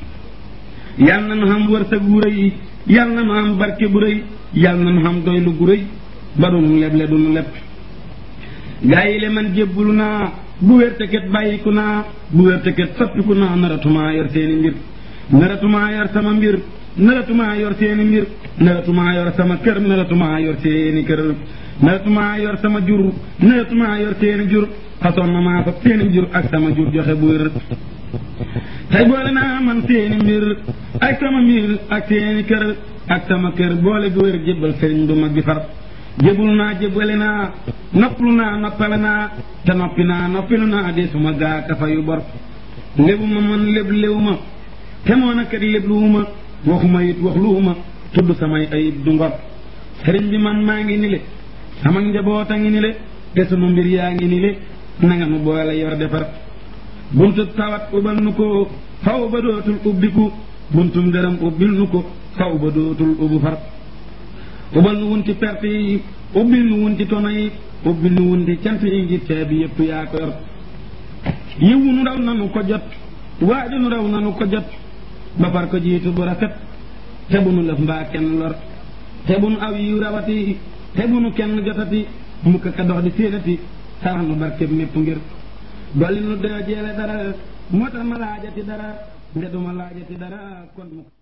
yàlla na nu xam wërsëg wu rëy yàlla na nu xam barke bu rëy yàlla na nu xam doylu gu rëy ba dunu leble dunu lepp gaa yi le man jébbulu naa bu wérte ket bàyyiku naa bu wérte ket soppiku naa naratumaa yor seeni mbir naratumaa yor sama mbir naratumaa yor seeni mbir naratumaa yor sama kër naratumaa yor seeni kër naratumaa yor sama jur naratumaa yor seeni jur façon na maa fab seeni jur ak sama jur joxe bu wér tey boole naa man seeni mbir ak sama mbir ak seeni kër ak sama kër boole bu wér jébbal sëriñ bu mag bi far jébul naa jébbale naa noppalu naa noppale naa te noppi naa noppilu naa de suma gaaka fa yu bor lébu ma man léb léwu ma te moo na kat lépp luuma waxuma it wax luuma tudd samay ayib du ngor sëriñ bi man maa ngi ni le sama njaboot a ngi ni le te sunu mbir yaa ngi ni le nanga nu boole yor defar buntu tawat ubal nu ko faw ba dootul ubbiku buntum ngërëm ubbil nu ko faw ba dootul ubbu far ubal nu wunti perte yi ubbil nu wunti tono yi ubbil nu wunti cant yi ngir caabi yépp yaa ko yor yiwu nu raw nanu ko jot waaju nu raw nanu ko jot ba far ko jiitu bu rafet te bu nu lëf mbaa kenn lor te bu nu aw yiw rawati te bu nu kenn jotati mukk ka dox di séenati sarax nu barkeb mépp ngir dolli nu doo jeele dara moo tax ma laajati dara nde duma laajati dara kon mukk